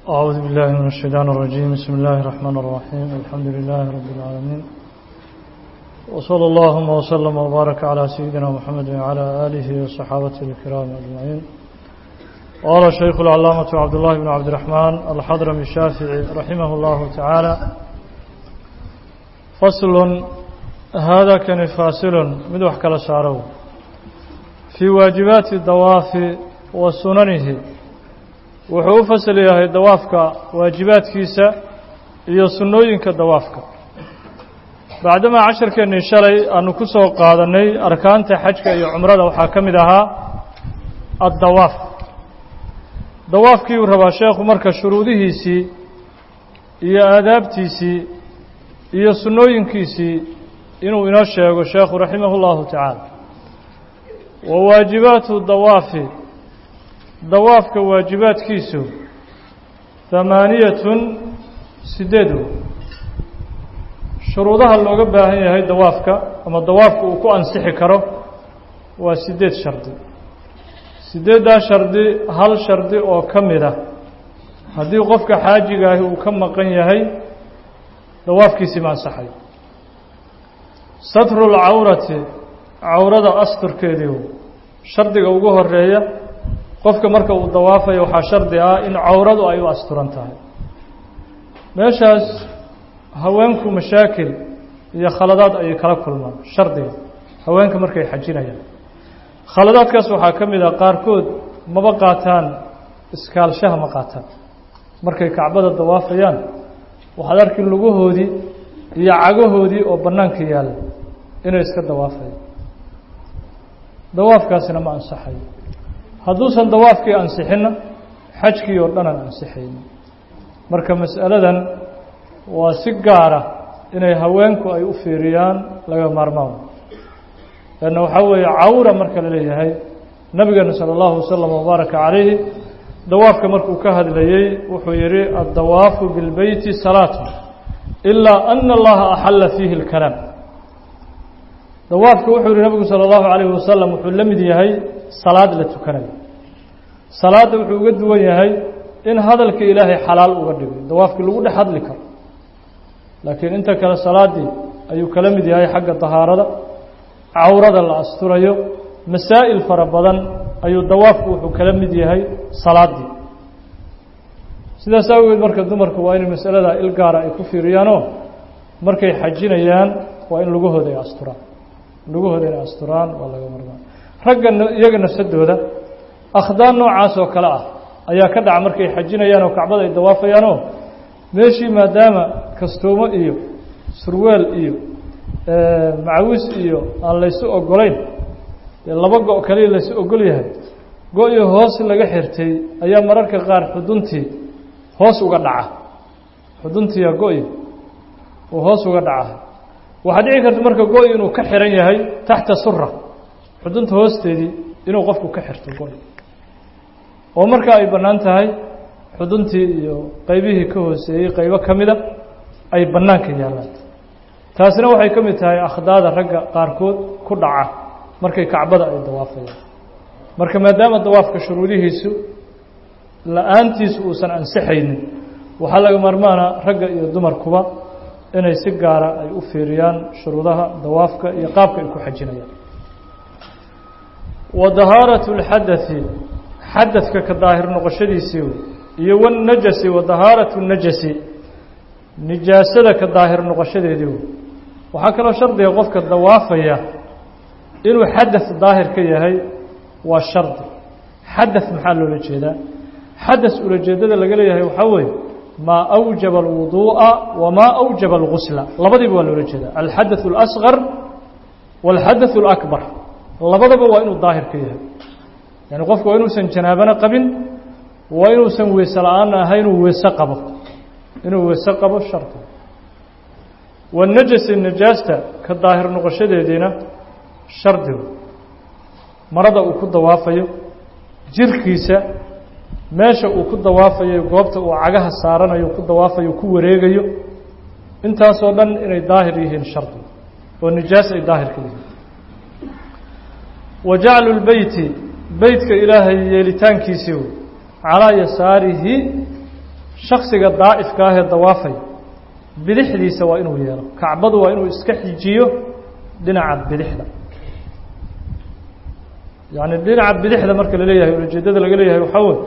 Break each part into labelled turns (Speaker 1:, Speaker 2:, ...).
Speaker 1: أعوذ بالله من الشيطان الرجيم بسم الله الرحمن الرحيم الحمد لله رب العالمين وصلى اللهم وسلم وبارك على سيدنا محمد وعلى آله وصحابته الكرام أجمعين قال الشيخ العلامة عبد الله بن عبد الرحمن الحضرمي الشافعي رحمه الله تعالى فصل هذا كان فاصل مدوح كلا سارو في واجبات الضواف وسننه wuxuu u fasal yahay dawaafka waajibaadkiisa iyo sunnooyinka dawaafka bacdamaa casharkeennii shalay aanu ku soo qaadannay arkaanta xajka iyo cumrada waxaa ka mid ahaa addawaaf dawaafkii uu rabaa sheekhu marka shuruudihiisii iyo aadaabtiisii iyo sunnooyinkiisii inuu inoo sheego sheekhu raximah اllahu tacaala wa waajibaatu dawaafi dawaafka waajibaadkiisu hamaaniyatun sideedu shuruudaha looga baahan yahay dawaafka ama dawaafka uu ku ansixi karo waa sideed shardi sideeddaa shardi hal shardi oo ka mid ah haddii qofka xaajigaahi uu ka maqan yahay dawaafkiisii ma ansaxay satru lcawrati cawrada asturkeediiu shardiga ugu horeeya qofka marka uu dawaafayo waxaa shardi ah in cawradu ay u asturan tahay meeshaas haweenku mashaakil iyo khaladaad ayay kala kulmaan shardiga haweenka markay xajinayaan khaladaadkaas waxaa ka mid ah qaarkood maba qaataan iskaalshaha ma qaataan markay kacbada dawaafayaan waxaad arki lugahoodii iyo cagahoodii oo bannaanka yaalla inay iska dawaafayaan dawaafkaasina ma ansaxayo hadduusan dawaafkii ansixinna xajkii oo dhanaan ansixaynin marka mas'aladan waa si gaara inay haweenku ay u fiiriyaan laga maarmaan leanna waxaa weeye cawra marka la leeyahay nabigeena sala allahu wasalam wabaaraka calayhi dawaafka markuu ka hadlayey wuxuu yihi addawaafu bilbeyti salaatu ilaa ana allaha axalla fiihi اlkalaam dawaafka wuxuu yihi nabigu salى اllahu alayhi wasalam wuxuu la mid yahay salaad la tukanayo salaadda wuxuu uga duwan yahay in hadalka ilaahay xalaal uga dhigay dawaafkii lagu dhex hadli karo laakiin inta kale salaaddii ayuu kala mid yahay xagga dahaarada cawrada la asturayo masaa'il fara badan ayuu dawaafku wuxuu kala mid yahay salaaddii sidaas awgeed marka dumarku waa inay masalada il gaara ay ku fiiriyaanoo markay xajinayaan waa in lugahooda ay asturaan lugahooda inay asturaan waa laga marmaan ragga iyaga nafsadooda akhdaan noocaas oo kale ah ayaa ka dhaca markay xajinayaan oo kacbada ay dawaafayaanoo meeshii maadaama kastuumo iyo surweel iyo macawis iyo aan laysu ogolayn dee laba go' kaliya laysu ogol yahay go-iyo hoos laga xirtay ayaa mararka qaar xuduntii hoos uga dhaca xuduntiiya go-i uu hoos uga dhaca waxaa dhici karta marka go-i inuu ka xiran yahay taxta sura xudunta hoosteedii inuu qofku ka xirto go oo marka ay bannaan tahay xuduntii iyo qeybihii ka hooseeyey qeybo ka mida ay bannaanka yaallaan taasina waxay ka mid tahay akhdaada ragga qaarkood ku dhaca markay kacbada ay dawaafayaan marka maadaama dawaafka shuruudihiisu la-aantiisu uusan ansixaynin waxaa laga maarmaana ragga iyo dumarkuba inay si gaara ay u fiiriyaan shuruudaha dawaafka iyo qaabka ay ku xajinayaan wa dahaaratu lxadai xadadka ka daahir noqoshadiisii wey iyo wanajasi wa dahaaratu najasi nijaasada ka daahir noqoshadeedii wey waxaa kaloo shardiga qofka dawaafaya inuu xadad daahir ka yahay waa shardi xadad maxaa loola jeedaa xadas ulajeedada laga leeyahay waxaa weeye maa awjaba alwuduu'a wamaa awjaba algusla labadiiba waa loola jeedaa alxadaث اlasqar wاlxadaث اlakbar labadaba waa inuu daahir ka yahay yani qofku waa inuusan janaabana qabin waa inuusan weese la-aanna ahay inuu weese qabo inuu weese qabo shardi wanajasi najaasta ka daahir noqoshadeediina shardigu marada uu ku dawaafayo jirkiisa meesha uu ku dawaafayo goobta uu cagaha saaranayo ku dawaafayo ku wareegayo intaasoo dhan inay daahir yihiin shardi oo nijaas ay daahir ka yihiin wa jaclu lbeyti beytka ilaahay yeelitaankiisii wey calaa yasaarihi shaksiga daa'ifka ah ee dawaafaya bidixdiisa waa inuu yeelo kacbadu waa inuu iska xijiyo dhinaca bidixda yacni dhinaca bidixda marka la leeyahay ujeeddada laga leeyahay waxaa wey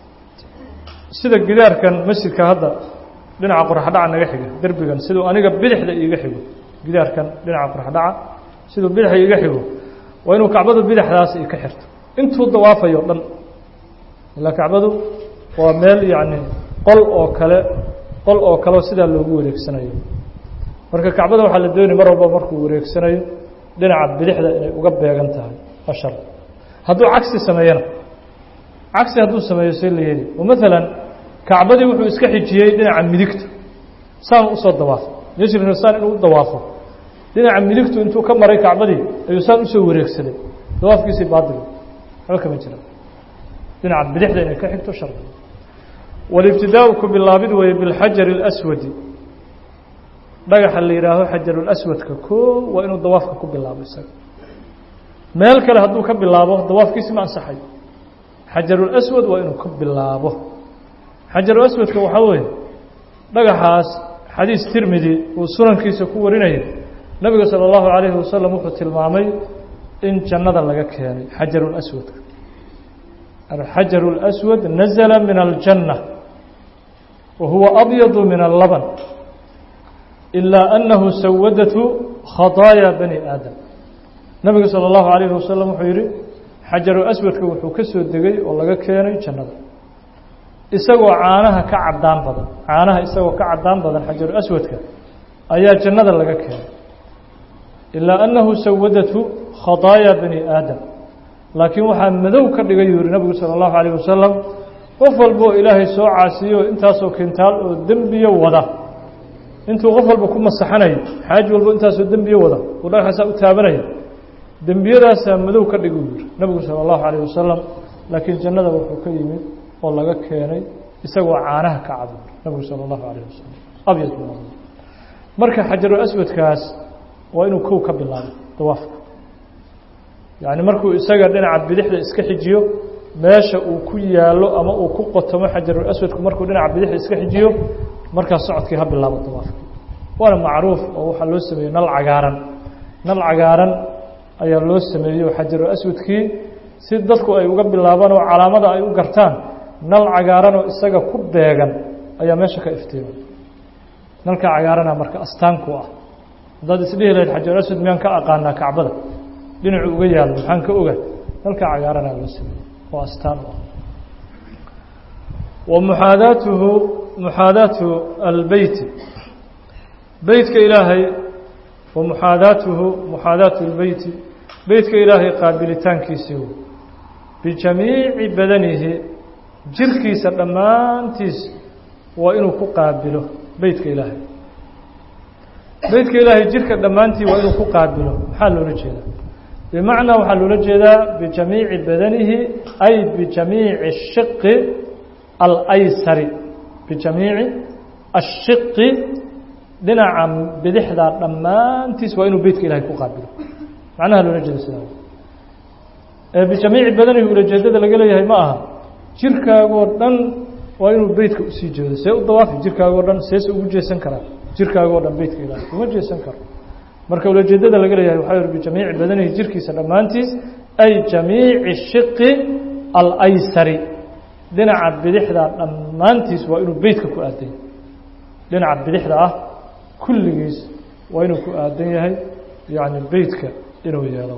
Speaker 1: sida gidaarkan masjidka hadda dhinaca qoraxdhaca naga xiga derbigan siduu aniga bidixda iiga xigo gidaarkan dhinaca qoraxdhaca siduu bidixda iiga xigo waa inuu kacbadu bidixdaas i ka xirto intuu dawaafayo o dhan ilaa kacbadu waa meel yacni qol oo kale qol oo kaleo sidaa loogu wareegsanayo marka kacbada waxaa la doonaya mar walba markuu wareegsanayo dhinaca bidixda inay uga beegan tahay ashar hadduu cagsi sameeyana cagsi hadduu sameeyo see la yeeli oo maalan kacbadii wuxuu iska xijiyey dhinaca midigta saan usoo dawaafo yajrina saan inuu u dawaafo dhinaca midigtu intuu ka maray kacbadii ayuu saan usoo wareegsaday dawaafkiisii baadil waxba kama jira dhinaca bidixda inay ka xigto shardi walibtidaau ku bilaabid weeye bilxajari اlaswadi dhagaxa la yidhaaho xajarulaswadka koo waa inuu dawaafka ku bilaabo isaga meel kale hadduu ka bilaabo dawaafkiisi ma ansaxay xajarulaswad waa inuu ka bilaabo xajarulaswadka waxaa weeye dhagaxaas xadiis tirmidi uu sunankiisa ku warinaya nabiga salى اllahu عalayhi wasalam wuxuu tilmaamay in jannada laga keenay xajarulaswadka alxajaru اlaswad nazla min aljanna wa huwa abyadu min allaban ilaa annahu sawadatu khadaaya bani aadam nabiga salى اllahu عalayhi wasalam wuxuu yihi xajaru aswadka wuxuu ka soo degay oo laga keenay jannada isagoo caanaha ka cadaan badan caanaha isagoo ka cadaan badan xajaru aswadka ayaa jannada laga keenay ilaa annahu sawadatu khadaaya bani aadam laakiin waxaa madow ka dhigay yuu yihi nabigu salى اllahu عalayه wasalam qof walba oo ilaahay soo caasiyo intaasoo kintaal oo dembiyo wada intuu qof walba ku masaxanayo xaaji walba intaasoo dembiyo wada uu dhagaxaasaa u taabanaya dembiyadaasaa madow ka dhiguu yihi nabigu salى اllahu عalayه wasalam laakiin jannada wuxuu ka yimid oo laga keenay isagoo caanaha ka cad nabigu salى اllahu عalayه wasalam abyad marka xajaru aswadkaas waa inuu kow ka bilaabo dawaafka yacni markuu isaga dhinaca bidixda iska xijiyo meesha uu ku yaalo ama uu ku qotomo xajarul aswadku markuu dhinaca bidixda iska xijiyo markaas socodkii ha bilaabo dawaafkii waana macruuf oo waxaa loo sameeyey nal cagaaran nal cagaaran ayaa loo sameeyey oo xajarul aswadkii si dadku ay uga bilaabaan oo calaamada ay u gartaan nal cagaaran oo isaga ku beegan ayaa meesha ka iftiimay nalka cagaarana marka astaanku ah haddaad isdhihi lahayd xajarul aswad miyaan ka aqaanaa kacbada dhinacu uga yaalo maxaan ka oga nalka cagaaranaa loo sameeyey oo astaan u ah wa muxaadaatuhu muxaadaatu albeyti beytka ilaahay wa muxaadaatuhu muxaadaatu اlbeyti beytka ilaahay qaabilitaankiisii wey bijamiici badanihi jirkiisa dhammaantiis waa inuu ku qaabilo beytka ilaahay beytka ilaahay jirka dhammaantii waa inuu ku qaabilo maxaa loola jeedaa bimacnaa waxaa loola jeedaa bijamiici badanihi ay bijamiici shiqi alaysari bijamiici ashiqi dhinaca bidixda dhammaantiis waa inuu beytka ilahay ku qaabilo macnaha loola jeeda sidaa ee bijamiici badanihi ulajeedada laga leeyahay ma aha jirkaagoo dhan waa inuu beytka usii jeedo see u dawaafi jirkaagoo dhan seese ugu jeesan karaa jirkaagoo dhan beytka ilaahay uma jeesan karo marka ulajeedada laga leeyahay waxaa yihi bijamiici badanihi jirkiisa dhammaantiis ay jamiici shiqi alaysari dhinaca bidixda dhammaantiis waa inuu beytka ku aadan yahay dhinaca bidixda ah kulligiis waa inuu ku aadan yahay yacni beytka inuu yeelo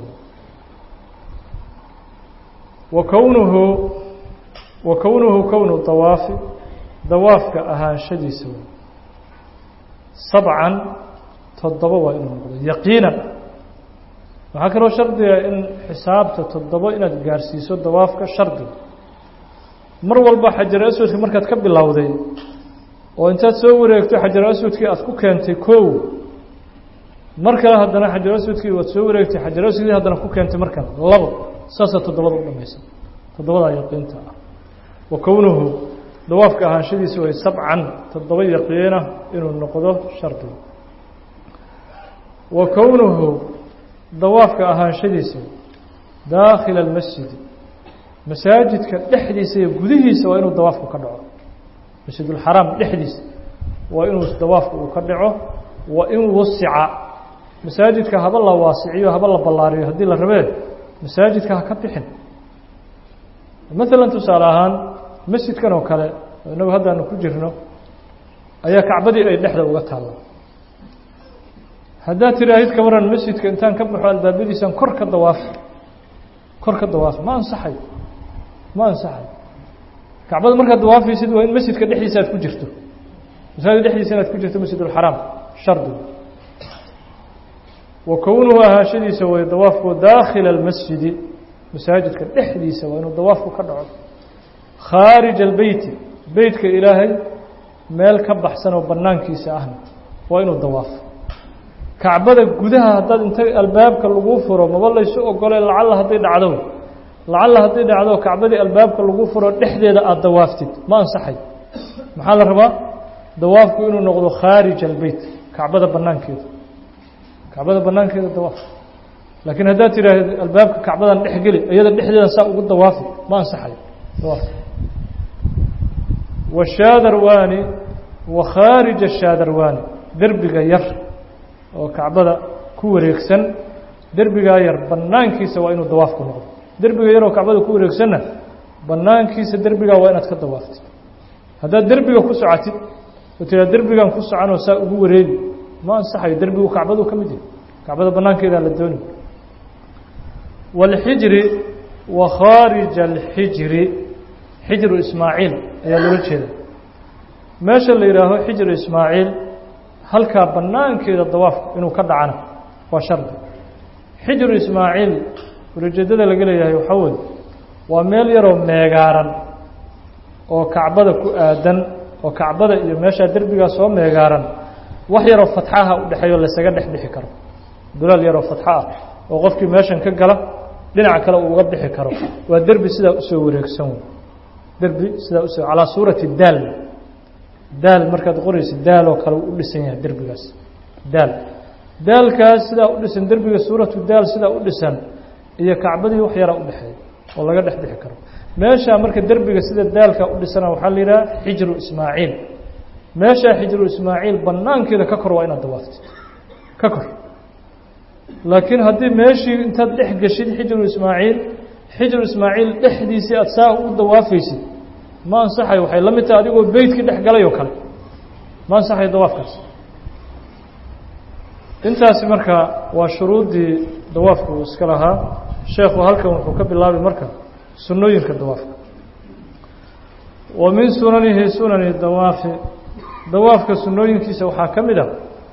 Speaker 1: wa kownuhu wa kownuhu kownu dawaafi dawaafka ahaanshadiisa wey sabcan toddoba waa inuu noqdo yaqiinan waxaa kaloo shardiga in xisaabta toddobo inaad gaarsiiso dawaafka shardiga mar walba xajar aswadka markaad ka bilowday oo intaad soo wareegto xajar aswadkii aad ku keentay kow mar kale haddana xajar aswadkii waad soo wareegtay xajar aswadkii haddana ku keentay mar kale labo saasaa toddobada u dhamaysa toddobadaa yaqiinta ah wa kownuhu dawaafka ahaanshadiisa way sabcan toddoba yaqiina inuu noqdo shardiga wa kownuhu dawaafka ahaanshadiisa daakhila almasjidi masaajidka dhexdiisa iyo gudihiisa waa inuu dawaafku ka dhaco masjidulxaraam dhexdiisa waa inuu dawaafku uu ka dhaco wa in wusica masaajidka haba la waasiciyo haba la ballaariyo haddii la rabee masaajidka ha ka bixin maalan tusaale ahaan masjidkan oo kale inagu haddaanu ku jirno ayaa kacbadii ay dhexda uga taalla haddaad tiraahid ka waran masjidka intaan ka baxo albaabadiisaan kor ka dawaaf kor ka dawaaf ma ansaxayo ma ansaxayo kacbada markaad dawaafaysid waa in masjidka dhexdiisa aad ku jirto masaajid dhexdiisa inaad ku jirto masjidulxaraam shardi wa kownuhu ahaashadiisa way dawaafku daakhila almasjidi masaajidka dhexdiisa waa inuu dawaafku ka dhaco khaarij albeyti beytka ilaahay meel ka baxsan oo banaankiisa ahna waa inuu dawaafo kacbada gudaha haddaad inta albaabka lagu furo maba laysu ogole lacalla hadday dhacdo lacalla hadday dhacdo kacbadii albaabka lagu furo dhexdeeda aada dawaaftid ma ansaxay maxaa la rabaa dawaafku inuu noqdo khaarij albeyt kacbada banaankeeda kacbada banaankeeda dawaaf laakiin haddaad tidhaahd albaabka kacbadan dhex geli iyada dhexdeedan saa ugu dawaafi ma ansaxay dawaafka washaadarwaani wa khaarija shaadarwaani derbiga yar oo kacbada ku wareegsan derbigaa yar banaankiisa waa inuu dawaafku noqdo derbiga yar oo kacbada ku wareegsanna banaankiisa derbigaa waa inaad ka dawaaftid haddaad derbiga ku socotid oo tiraa derbigan ku soconoo saa ugu wareegi ma ansaxayo derbigu kacbaduu ka mid yahay kacbada banaankeedaa la dooni wاlxijri wa khaarija alxijri xijru ismaaciil ayaa loola jeeda meesha la yidhaaho xijru ismaaciil halkaa banaankeeda dawaafku inuu ka dhacana waa shardi xijru ismaaciil ulajeedada laga leeyahay waxaa weye waa meel yaroo meegaaran oo kacbada ku aadan oo kacbada iyo meeshaa derbigaa soo meegaaran wax yaroo fatxaha u dhexeeyo laysaga dhex bixi karo dulaal yaroo fatxo ah oo qofkii meeshan ka gala dhinaca kale uu uga bixi karo waa derbi sidaa usoo wareegsan wey derbi sidaa usoo calaa suurati daal daal markaad qoraysa daal oo kale u dhisan yahay derbigaas daal daalkaas sidaa u dhisan derbiga suuratu daal sidaa u dhisan iyo kacbadii wax yaraa u dhexeeya oo laga dhex bixi karo meeshaa marka derbiga sida daalka u dhisana waxaa la yidhaha xijru ismaaciil meeshaa xijru ismaaciil banaankeeda ka kor waa inaad dawaaftid ka kor laakiin haddii meeshii intaad dhex geshid xijru ismaaciil xijru ismaaciil dhexdiisii aada saa u dawaafaysid ma ansaxayo waxay la mid tahay adigoo beytkii dhex galay oo kale ma ansaxayo dawaafkaas intaasi marka waa shuruuddii dawaafku uu iska lahaa sheekhu halkan wuxuu ka bilaabay marka sunnooyinka dawaafka wa min sunanihi sunani dawaafi dawaafka sunnooyinkiisa waxaa ka mid a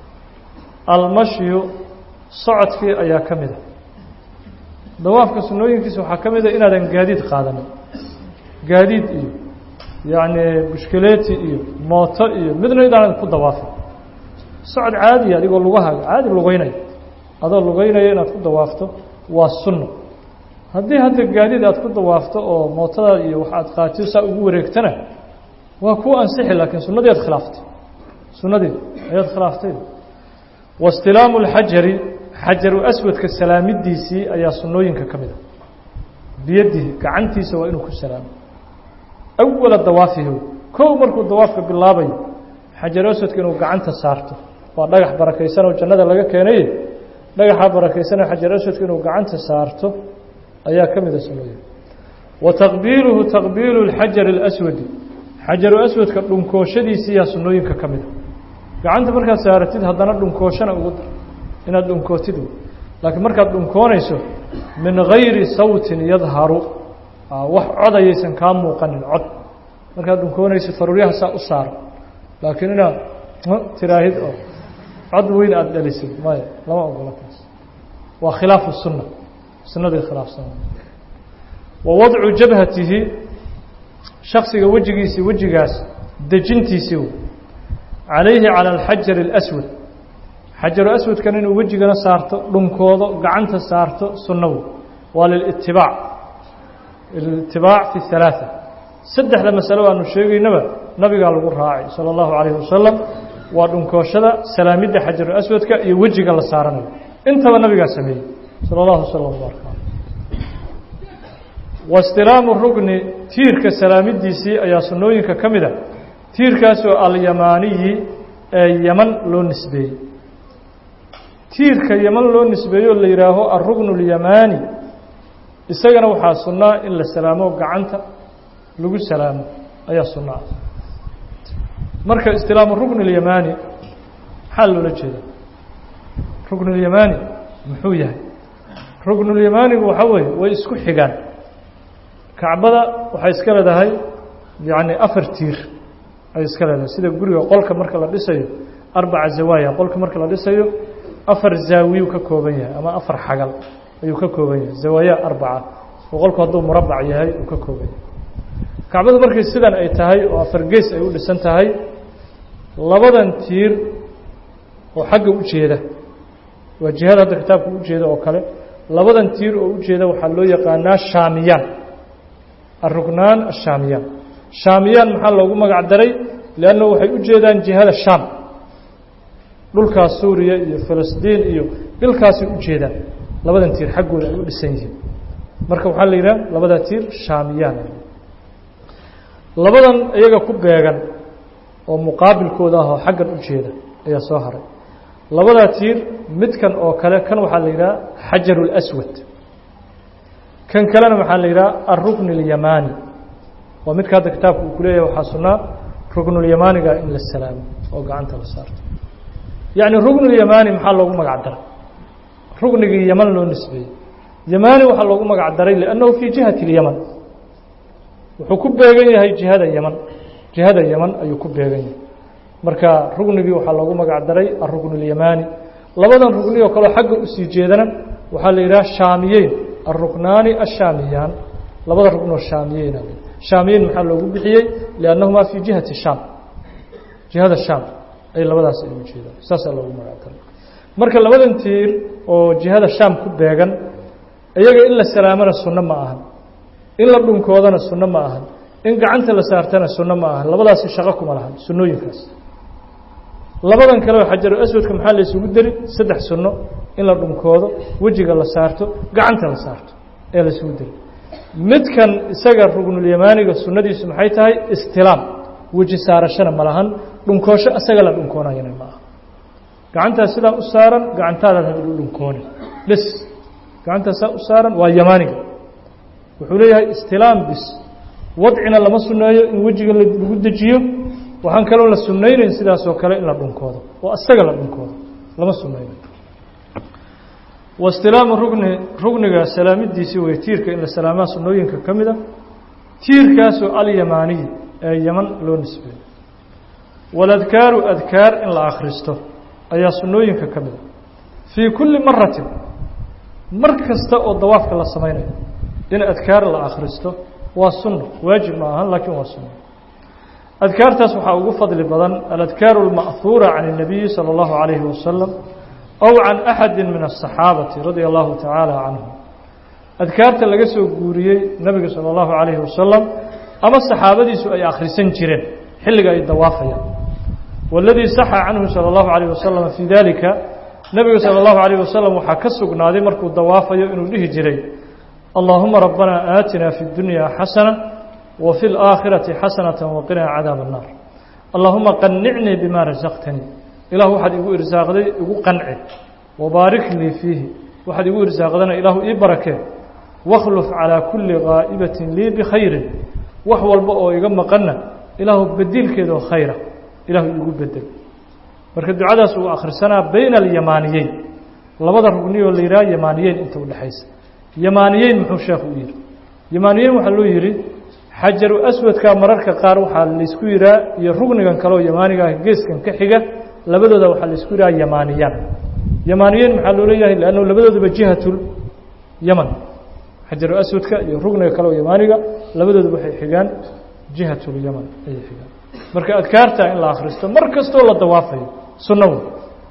Speaker 1: almashyu socodkii ayaa ka mid a dawaafka sunnooyinkiisa waxaa ka mid a inaadan gaadiid qaadanin gaadiid iyo yacni bushkeleeti iyo mooto iyo midna idaanan ku dawaafin socod caadiya adigoo lugahaaga caadi lugeynaya adoo lugeynaya inaad ku dawaafto waa sunno haddii hadda gaadiid aad ku dawaafto oo mootada iyo wax aad qaatiyo saa ugu wareegtana waa kuu ansixi laakiin sunnadii aad khilaaftay sunnadii ayaad khilaaftay wastilaamu اlxajari xajaru aswadka salaamidiisii ayaa sunnooyinka ka mid a biyadihi gacantiisa waa inuu ku salaamo awala dawaafihi kow markuu dawaafka bilaabayo xajaru aswadka inuu gacanta saarto waa dhagax barakaysan oo jannada laga keenay dhagaxa barakaysanoo xajaru aswadka inuu gacanta saarto ayaa ka mida sunnooyinka wa taqbiiluhu taqbiilu اlxajari اlaswadi xajaru aswadka dhunkooshadiisiiyaa sunnooyinka ka mida gacanta markaad saaratid haddana dhunkooshana ugu dar inaad dhunkootid laakiin markaad dhunkoonayso min gayri sawtin yadharu wax cod ayaysan kaa muuqanin cod markaad dhunkoonayso faruuryaha saa u saaro laakiin inaad tiraahid oo cod weyn aada dhalisid maya lama ogola taas waa khilaafu sunna sunnadii khilaafsan wa wadcu jabhatihi shaksiga wejigiisii wejigaas dejintiisii calayhi calى alxajar اlaswad xajaru aswadkan inuu wejigana saarto dhunkoodo gacanta saarto sunnawo waa lilitibaac ilitibaac fi halaaثa saddexda masalo aanu sheegaynaba nabigaa lagu raacay salى اllahu calayhi wasalam waa dhunkooshada salaamidda xajaru aswadka iyo wejiga la saaranayo intaba nabigaa sameeyey salى اllahu slm bark wastilaamu rugni tiirka salaamidiisii ayaa sunnooyinka ka mid a tiirkaasoo alyamaaniyi ee yaman loo nisbeeyey tiirka yaman loo nisbeeyo la yidhaaho alrugnu اlyamaani isagana waxaa sunnaa in la salaamo gacanta lagu salaamo ayaa sunno ah marka istilaamu rugn اlyamaani maxaa loola jeeda rugn اlyamaani muxuu yahay rugn اlyamaanigu waxaa weeye way isku xigaan kacbada waxay iska leedahay yacni afar tiir ay iska leedahay sida guriga qolka marka la dhisayo arbaca zawaaya qolka marka la dhisayo afar zaawiyuu ka kooban yahay ama afar xagal ayuu ka kooban yahay zawaaya arbaca oo qolku hadduu murabac yahay uu ka kooban yahay kacbadu markay sidan ay tahay oo afar gees ay u dhisan tahay labadan tiir oo xagga u jeeda waa jihada hadda kitaabka u jeeda oo kale labadan tiir oo u jeeda waxaa loo yaqaanaa shaamiyaan الركنان الشاميان شاميان maxaa loogu magac daray لأnنه waxay u jeedaan جihada شham dhulkaa suuriya iyo فلسطين iyo dhilkaasay u jeedaan labadan tiir xaggooda ay u dhisan yihiin marka waxaa la yidhaha labada tiir shaamiyaan labadan iyaga ku beegan oo muqaabilkooda ah oo xaggan u jeeda ayaa soo haray labadaa tiir midkan oo kale kan waxaa la yidhaha xajar الأswad kan kalena waxaa la yidhaha alrukn اlyamaani waa midka hadda kitaabka uu ku leeyahay waxaa sunnaa ruknulyamaaniga in la salaamo oo gacanta la saarto yacni ruknulyamaani maxaa loogu magac daray ruknigii yaman loo nisbeeyey yamaani waxaa loogu magac daray liannahu fii jihati اlyaman wuxuu ku beegan yahay jihada yaman jihada yaman ayuu ku beegan yahay marka ruknigii waxaa loogu magac daray alrukn اlyamaani labadan rugni oo kaleo xagga usii jeedana waxaa la yidhaha shaamiyeyn الركناaن الشhاamiyaan labada rukنoo شhaamiyeyn شhaamiyeyn maxaa loogu bixiyey لأnnaهmaa fي جihaةi الشham جihada شham ay labadaas ay u jeedaan saasaa loogu magac daray marka labadan tiir oo جihada شham ku beegan iyaga in la salaamana suno ma ahan in la dhunkoodana suno ma ahan in gacanta la saartana suno ma ahan labadaasi shaqo kuma lahan sunooyinkaas labadan kale oo xajaru aswadka maxaa la isugu deri saddex sunno in la dhunkoodo wejiga la saarto gacanta la saarto ee la isugu deri midkan isaga rugnulyamaaniga sunnadiisu maxay tahay istilaam weji saarashana ma lahan dhunkoosho isaga la dhunkoonayana ma aha gacantaas sidaa u saaran gacantaadaad ha u dhunkooni bes gacantaas saa u saaran waa yamaaniga wuxuu leeyahay istilaam bis wadcina lama sunneeyo in wejiga lagu dejiyo waxaan kaloo la sunaynayn sidaasoo kale in la dhunkoodo oo isaga la dhunkoodo lama sunaynayo waistilaamu rugni rugniga salaamidiisii wey tiirka in la salaamaa sunooyinka ka mid a tiirkaasoo alyamaaniyi ee yaman loo nisbeeyo waladkaaru adkaar in la akhristo ayaa sunooyinka ka mid a fii kulli maratin mar kasta oo dawaafka la samaynayo in adkaar la akhristo waa sunno waajib ma ahan laakiin waa sunno adkaartaas waxaa ugu fadli badan aladkaaru اlma'huura can الnabiyi salى اllahu عalayhi wasalam ow can axadi min الصaxaabati radia allahu tacaala canhum adkaarta laga soo guuriyey nebiga salى اllahu عalayhi wasalam ama saxaabadiisu ay akhrisan jireen xilliga ay dawaafayaan waladii saxa canhu salى اllahu عalayh wasalam fii dalika nebiga salى اllahu عalayh wasalam waxaa ka sugnaaday markuu dawaafayo inuu dhihi jiray allahuma rabbana aatina fi اdunya xasana وفي الآخرة حسنة وقنا عdاaب النار اللهمa قنعني بما رزقتني ilah waxaad igu irsaaqday igu qanci وbaarik lii فيihi waxaad igu irsaaqdana ilahu ii barakee واkhlف عalى كuلi غاaئبة lii بkhayri wax walba oo iga maqana ilaahu bedilkeeda oo khayra ilahu igu bedel marka ducadaas uu akhrisanaa bayna اليamaaniyeyn labada rugniyo la yidhaha yamaaniyeyn inta udhexaysa yamaaniyeyn muxuu sheekhu u yihi yamaaniyeyn waxaa loo yihi xajaru aswadka mararka qaar waxaa laysku yihaa iyo rugnigan kaleoo yamaaniga ah geeskan ka xiga labadooda waxaa laysku yihaha yamaaniyaan yamaaniyeyn maxaa loo leeyahay lannu labadooduba jihatul yaman xajaru aswadka iyo rugniga kaleoo yamaaniga labadooduba waxay xigaan jihatul yaman ayay xigaan marka adkaarta in la akhristo mar kastoo la dawaafayo sunno wey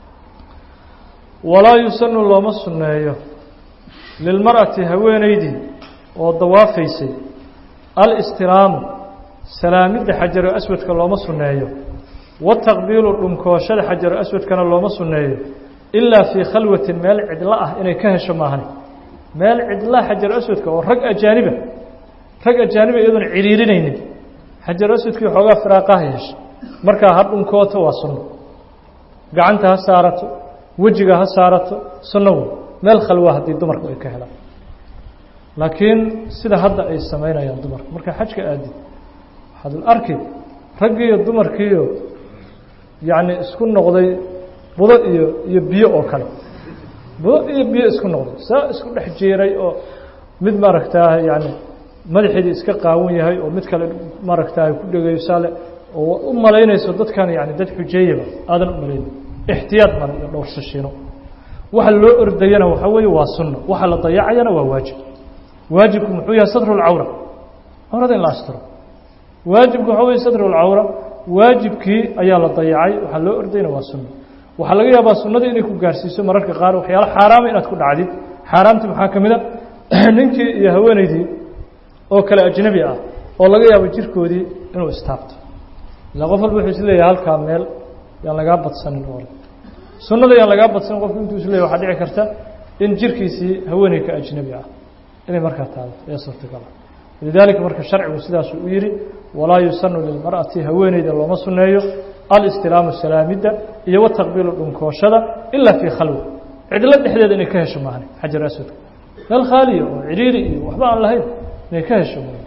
Speaker 1: walaa yusanu looma sunneeyo lilmar'ati haweeneydii oo dawaafaysay alistilaamu salaamidda xajaru aswadka looma sunneeyo wataqbiilu dhunkooshada xajaru aswadkana looma sunneeyo ilaa fii khalwatin meel cidlo ah inay ka hesho maahan meel cidlaa xajaru aswadka oo rag ajaaniba rag ajaaniba iyadoon ciriirinaynin xajaru aswadkii xoogaa firaaqaha hesha markaa ha dhunkooto waa sunno gacanta ha saarato wejiga ha saarato sunno wey meel khalwa haddii dumarku ay ka helaan laakiin sida hadda ay samaynayaan dumarka markaa xajka aadid waxaad arki raggiiyo dumarkiiyo yacni isku noqday budo iyo iyo biyo oo kale budo iyo biyo isku noqday saa isku dhex jeeray oo mid maaragtaa yani madaxeedii iska qaawan yahay oo mid kale maaragtaa ku dhegayo saale oo u malaynayso dadkan yani dad xujeeyaba aadan u malayn ixtiyaad male iyo dhowrsashiino waxa loo ordayana waxa weeye waa sunno waxa la dayacayana waa waajib waajibku muxuu yahay satru lcawra cawrada in la astiro waajibku waxa weye satru lcawra waajibkii ayaa la dayacay waxaa loo ordayna waa sunno waxaa laga yaabaa sunnada inay ku gaarhsiiso mararka qaar waxyaalo xaaraama inaad ku dhacdid xaaraamti maxaa ka mid a ninkii iyo haweenaydii oo kale ajnabi ah oo laga yaabo jirkoodii inuu istaabto ilaa qof walba wuxuu isleeyahay halkaa meel yaan lagaa badsanin oo sunnada yaan lagaa badsanin qofku intuu isleeyahy waxaa dhici karta in jirkiisii haweeney ka ajnabi ah inay markaa taado ee suurtagal ah lidaalika marka sharcigu sidaasuu u yidhi walaa yusanu lilmar'ati haweeneyda looma sunneeyo alistilaamu salaamidda iyo wataqbiilu dhunkooshada ilaa fii khalwa cidlo dhexdeeda inay ka hesho maahane xajar aswadka meel khaaliya oo cidhiiri iyo waxba aan lahayn inay ka hesho maahan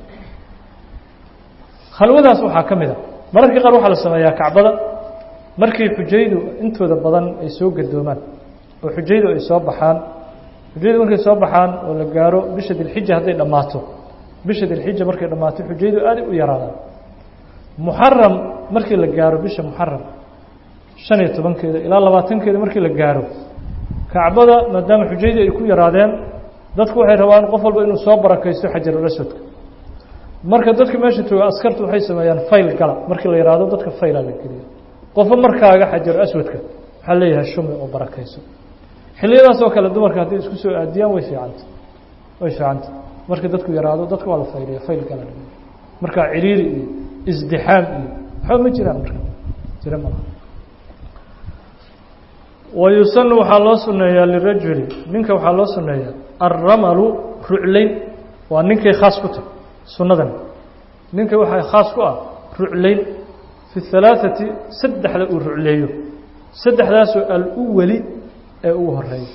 Speaker 1: khalwadaas waxaa ka mid a mararka qaar waxaa la sameeyaa kacbada markii xujaydu intooda badan ay soo gadoomaan oo xujaydu ay soo baxaan xujaydu markay soo baxaan oo la gaaro bisha dilxija hadday dhammaato bisha dilxija markay dhammaato xujaydu aaday u yaraadaan muxaram markii la gaaro bisha muxaram shan iyo tobankeeda ilaa labaatankeeda markii la gaaro kacbada maadaama xujaydu ay ku yaraadeen dadku waxay rabaan qof walba inuu soo barakaysto xajarul aswadka marka dadka meesha jooga askartu waxay sameeyaan fayl gala markii la yidhaahdo dadka faylaa la geliya qofba markaaga xajar aswadka waxaa leeyahay shumi oo barakayso xilliyadaas oo kale dumarka hadday isku soo aadiyaan way fiicanta way fiicanta marka dadku yaraado dadka waa la fayliya fayl gala markaa ciriiri iyo isdixaam iyo waxba ma jiraan marka jira malaha wayusanu waxaa loo suneeyaa lirajuli ninka waxaa loo suneeyaa alramalu ruclayn waa ninkay khaas ku tahay sunnadan ninka waxaa khaas ku ah ruclayn fi halaaثati saddexda uu rucleeyo saddexdaasoo aluwali ee ugu horeeya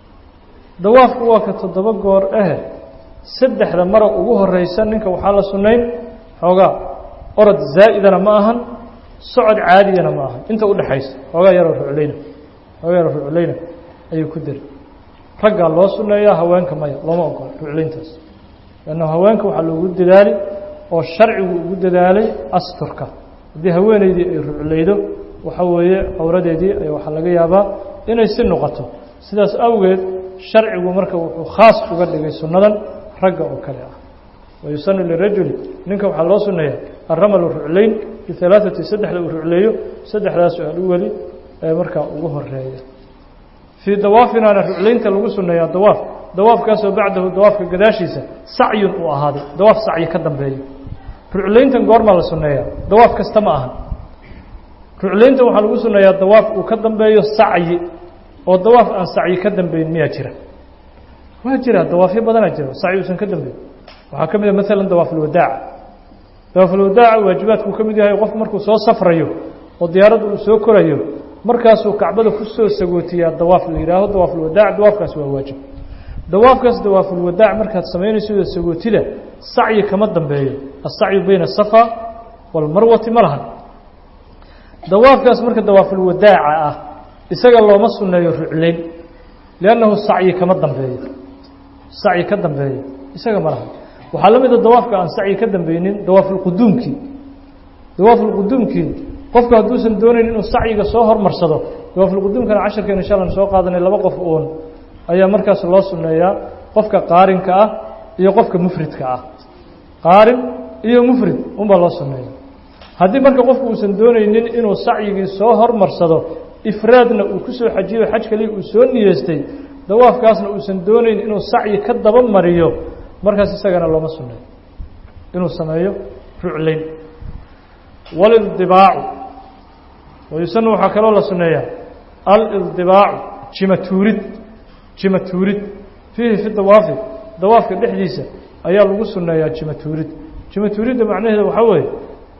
Speaker 1: dawaafku waa ka toddoba goor ahe saddexda mara ugu horeysa ninka waxaa la sunnayn xoogaa orod zaa'idana ma ahan socod caadiyana ma ahan inta udhexaysa xoogaa yaroo ruclayna xoogaa yaroo ruclayna ayuu ku dari raggaa loo sunneeyaa haweenka maya looma ogola ruclayntaas lanna haweenka waxaa loogu dadaali oo sharcigu ugu dadaalay asturka haddii haweeneydii ay ruclaydo waxa weeye cawradeedii ay waxaa laga yaabaa inay si noqoto sidaas awgeed sharcigu marka wuxuu khaas uga dhigay sunnadan ragga oo kale ah wayusanu lirajuli ninka waxaa loo sunneeyaa alramalu ruclayn bialaaثati saddexda uu rucleeyo saddexdaasoo aluweli ee markaa ugu horeeya fii dawaafinaana ruclaynta lagu sunneeyaa dawaaf dawaafkaasoo bacdahu dawaafka gadaashiisa sacyun uu ahaaday dawaaf sacyi ka dambeeyo ruclayntan goormaa la sunneeyaa dawaaf kasta ma ahan ruclayntan waxaa lagu sunneeyaa dawaaf uu ka dambeeyo sacyi oo dawaaf aan sacyi ka dambeyn miyaa jira waa jira dawaafyo badanaa jira sacyi uusan ka dambeyn waxaa ka mid a maalan dawaafulwadaaca dawaafulwadaaca waajibaadkuu ka mid yahay qofku markuu soo safrayo oo diyaaradda uu soo korayo markaasuu kacbada ku soo sagootiyaa dawaaf la yidhaaho dawaafulwadaac dawaafkaasi waa waajib dawaafkaas dawaafulwadaac markaad samaynayso sagootida sacyi kama dambeeyo asacyu bayna asafa walmarwati ma lahan dawaafkaas marka dawaafulwadaaca ah isaga looma sunneeyo ruclayn liannahu sacyi kama dambeeyo sacyi ka dambeeyo isaga ma lahan waxaa la mida dawaafka aan sacyi ka dambeynin dawaafulquduumkii dawaafulquduumkii qofku hadduusan doonayn inuu sacyiga soo hormarsado dawaafulquduumkana casharkeen insha alla soo qaadanay laba qof uun ayaa markaas loo sunneeyaa qofka qaarinka ah iyo qofka mufridka ah qaarin iyo mufrid unbaa loo sunneeya haddii marka qofku uusan doonaynin inuu sacyigii soo hormarsado ifraadna uu ku soo xajiyo xaj kaliya uu soo niyeystay dawaafkaasna uusan doonayn inuu sacyi ka daba mariyo markaas isagana looma sunneeyo inuu sameeyo ruclayn walildibaacu wayusanu waxaa kaloo la sunneeyaa alildibaacu jima tuurid jima tuurid fiihi fi dawaafi dawaafka dhexdiisa ayaa lagu sunneeyaa jima tuurid jima tuuridda macnaheeda waxaa weeye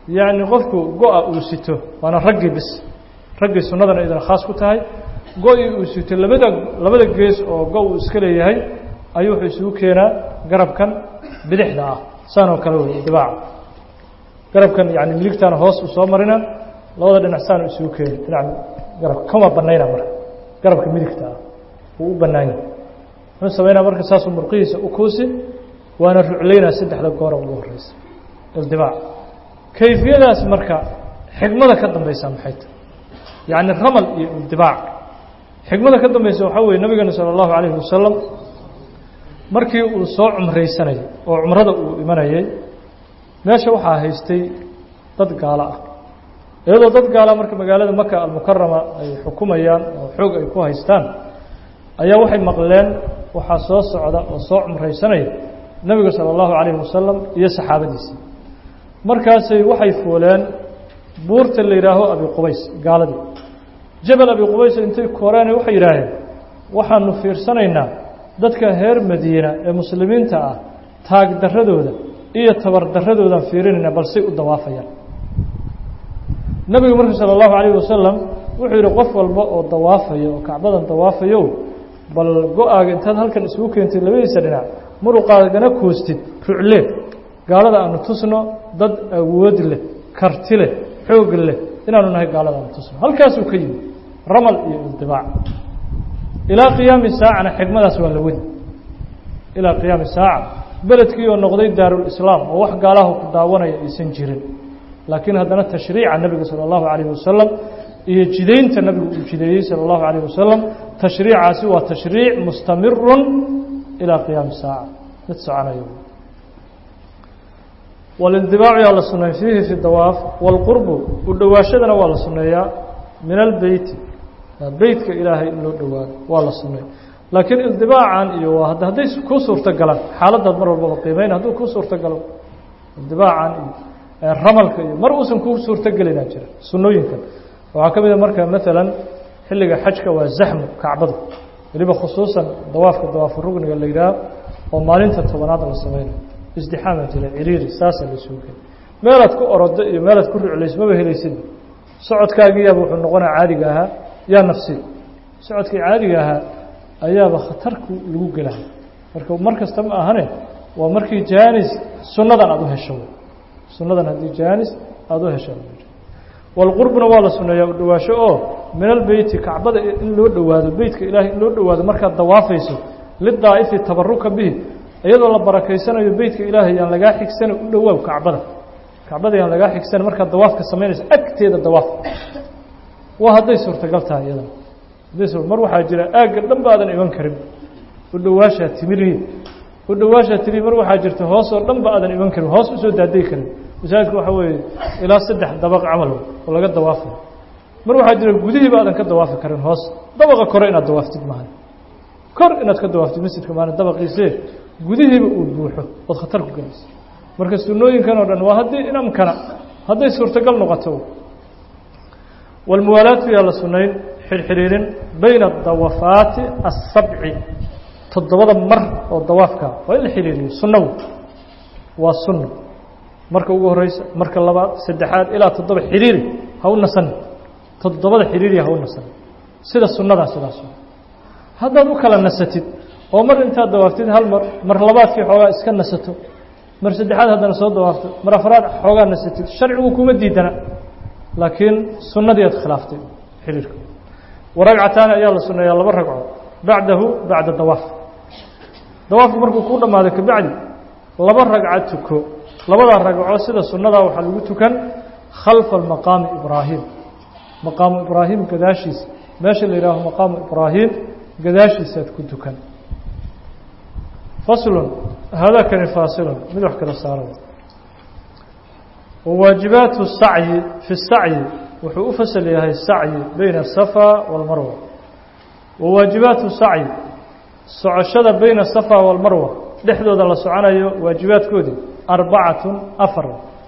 Speaker 1: yacni qofku go-a uu sito waana raggii bis raggii sunnadana idin khaas ku tahay go-ii uu sito labada labada gees oo go uu iska leeyahay ayuu wuxuu isugu keenaa garabkan bidixda ah saan oo kale wey dibaaca garabkan yani miligtaana hoos u soo marina labada dhinac saan isugu keeni dhinac garabka kama banayna marka garabka midigta ah wuu u banaanya muxuu samaynaa marka saasuu murqihiisa u kuusi waana ruclaynaa saddexda goora ugu horeysa ildibaac kayfiyadaas marka xigmada ka dambaysa maxay tahay yacni ramal iyo ildibaac xigmada ka dambaysa waxaa weeye nabigeena sala allahu calayhi wasalam markii uu soo cumraysanayay oo cumrada uu imanayay meesha waxaa haystay dad gaalo ah iyadoo dad gaala marka magaalada maka almukarama ay xukumayaan oo xoog ay ku haystaan ayaa waxay maqleen waxaa soo socda oo soo cumraysanaya nebiga sala allahu calayhi wasalam iyo saxaabadiisii markaasay waxay fuuleen buurta la yidhaaho abi qubays gaaladii jabal abi qubays intay koreene waxay yidhaaheen waxaanu fiirsanaynaa dadka reer madiina ee muslimiinta ah taag darradooda iyo tabar darradoodaan fiirinaynaa balsay u dawaafayaan nebigu marka sala allahu calayhi wasalam wuxuu yidhi qof walba oo dawaafaya oo kacbadan dawaafayo bal go-aaga intaad halkan isugu keentay labadiisa dhinac muruqaagana koostid rucle gaalada aanu tusno dad awood leh karti leh xoog leh inaanu nahay gaalada aanu tusno halkaasuu ka yimi ramal iyo ildibaac ilaa qiyaami saacana xigmadaas waa la wadi ilaa qiyaami saaca beledkii oo noqday daarulislaam oo wax gaalaha ku daawanaya aysan jirin laakiin haddana tashriica nebiga sala allahu calayhi wasalam iyo jidaynta nebigu uu jideeyey sala allahu calayh wasalam tashriicaasi waa tashriic mustamirun ilaa qiyaami saaca mid soconayo walindibaacu yaa la suneey fiihi fi dawaaf waalqurbu u dhowaashadana waa la suneeyaa min albeyti beytka ilaahay in loo dhowaado waa la suneey laakiin indibaacan iyo hadday kuu suurto galaan xaaladaad mar walbaba qiimeyn hadduu kuu suurto galo indibaacan iyo ramalka iyo mar uusan kuu suurto gelinaa jira sunnooyinkan waxaa ka mid a marka maalan xilliga xajka waa zaxmu kacbadu weliba khusuusan dawaafka dawaafu rugniga la yidhaah oo maalinta tobanaad la sameynayo isdixaama jira ciriiri saasaa la isugu keenay meelaad ku orodo iyo meelaad ku ruclayso maba helaysid socodkaagiyaaba wuxuu noqonaa caadiga ahaa yaa nafsi socodkii caadiga ahaa ayaaba khatarku lagu gelahay marka mar kasta ma ahane waa markii jaanis sunnadan aada u hesho sunnadan haddii jaanis aada u hesho walqurbuna waa la suneeyaa u dhowaasho oo min albeyti kacbada in loo dhowaado beytka ilaahay in loo dhowaado markaad dawaafayso lidaa'ifi tabaruka bihi iyadoo la barakaysanayo beytka ilaahay yaan lagaa xigsana u dhowaaw kacbada kacbada yaan lagaa xigsana markaad dawaafka samaynayso agteeda dawaaf waa hadday suurtagal tahay iyadana hadday su mar waxaa jira aagga dhan baadan iman karin u dhowaashaa timirihi u dhowaashaa timiri mar waxaa jirta hoos oo dhan ba aadan iman karin hoos usoo daadegi karin masaajidka waxaa weeye ilaa saddex dabaq camal oo laga dawaafayo mar waxaa jira gudihiiba aadan ka dawaafi karin hoos dabaqa kore inaad dawaaftid maahan kor inaad ka dawaaftid masjidka maahan dabaqiise gudihiiba uu buuxo ood khatar ku gelaysa marka sunnooyinkan oo dhan waa haddii inamkana hadday suurtagal noqoto walmuwaalaatu yaa la sunayn xirxiriirin bayna adawafaati asabci toddobada mar oo dawaafka waa in la xiriiriyo sunnaw waa sunno marka ugu horeysa marka labaad saddexaad ilaa toddoba xiriiri ha u nasan toddobada xiriiriya ha u nasan sida sunnadaa sidaas haddaad u kala nasatid oo mar intaad dawaaftid hal mar mar labaadkii xoogaa iska nasato mar saddexaad haddana soo dawaafto mar afraad xoogaa nasatid sharcigu kuma diidana laakiin sunnadii aad khilaaftay xiriirka waragcataani ayaa la sunneeyaa laba ragco bacdahu bacda dawaaf dawaafku markuu kuu dhammaado kabacdi laba ragca tuko labadaa ragco sida sunnadaa waxaa lagu tukan khalfa maqaami ibraahim maqaamu ibraahim gadaashiisa meesha la yihaaho maqaamu ibraahim gadaashiisaad ku tukan faslun haadakani faasilun mid wax kala saara wawaajibaatu sacyi fi sacyi wuxuu u fasal yahay sacyi bayna asafa waalmarwa wawaajibaatu sacyi socoshada bayna asafa waalmarwa dhexdooda la soconayo waajibaadkoodii arbacatun afar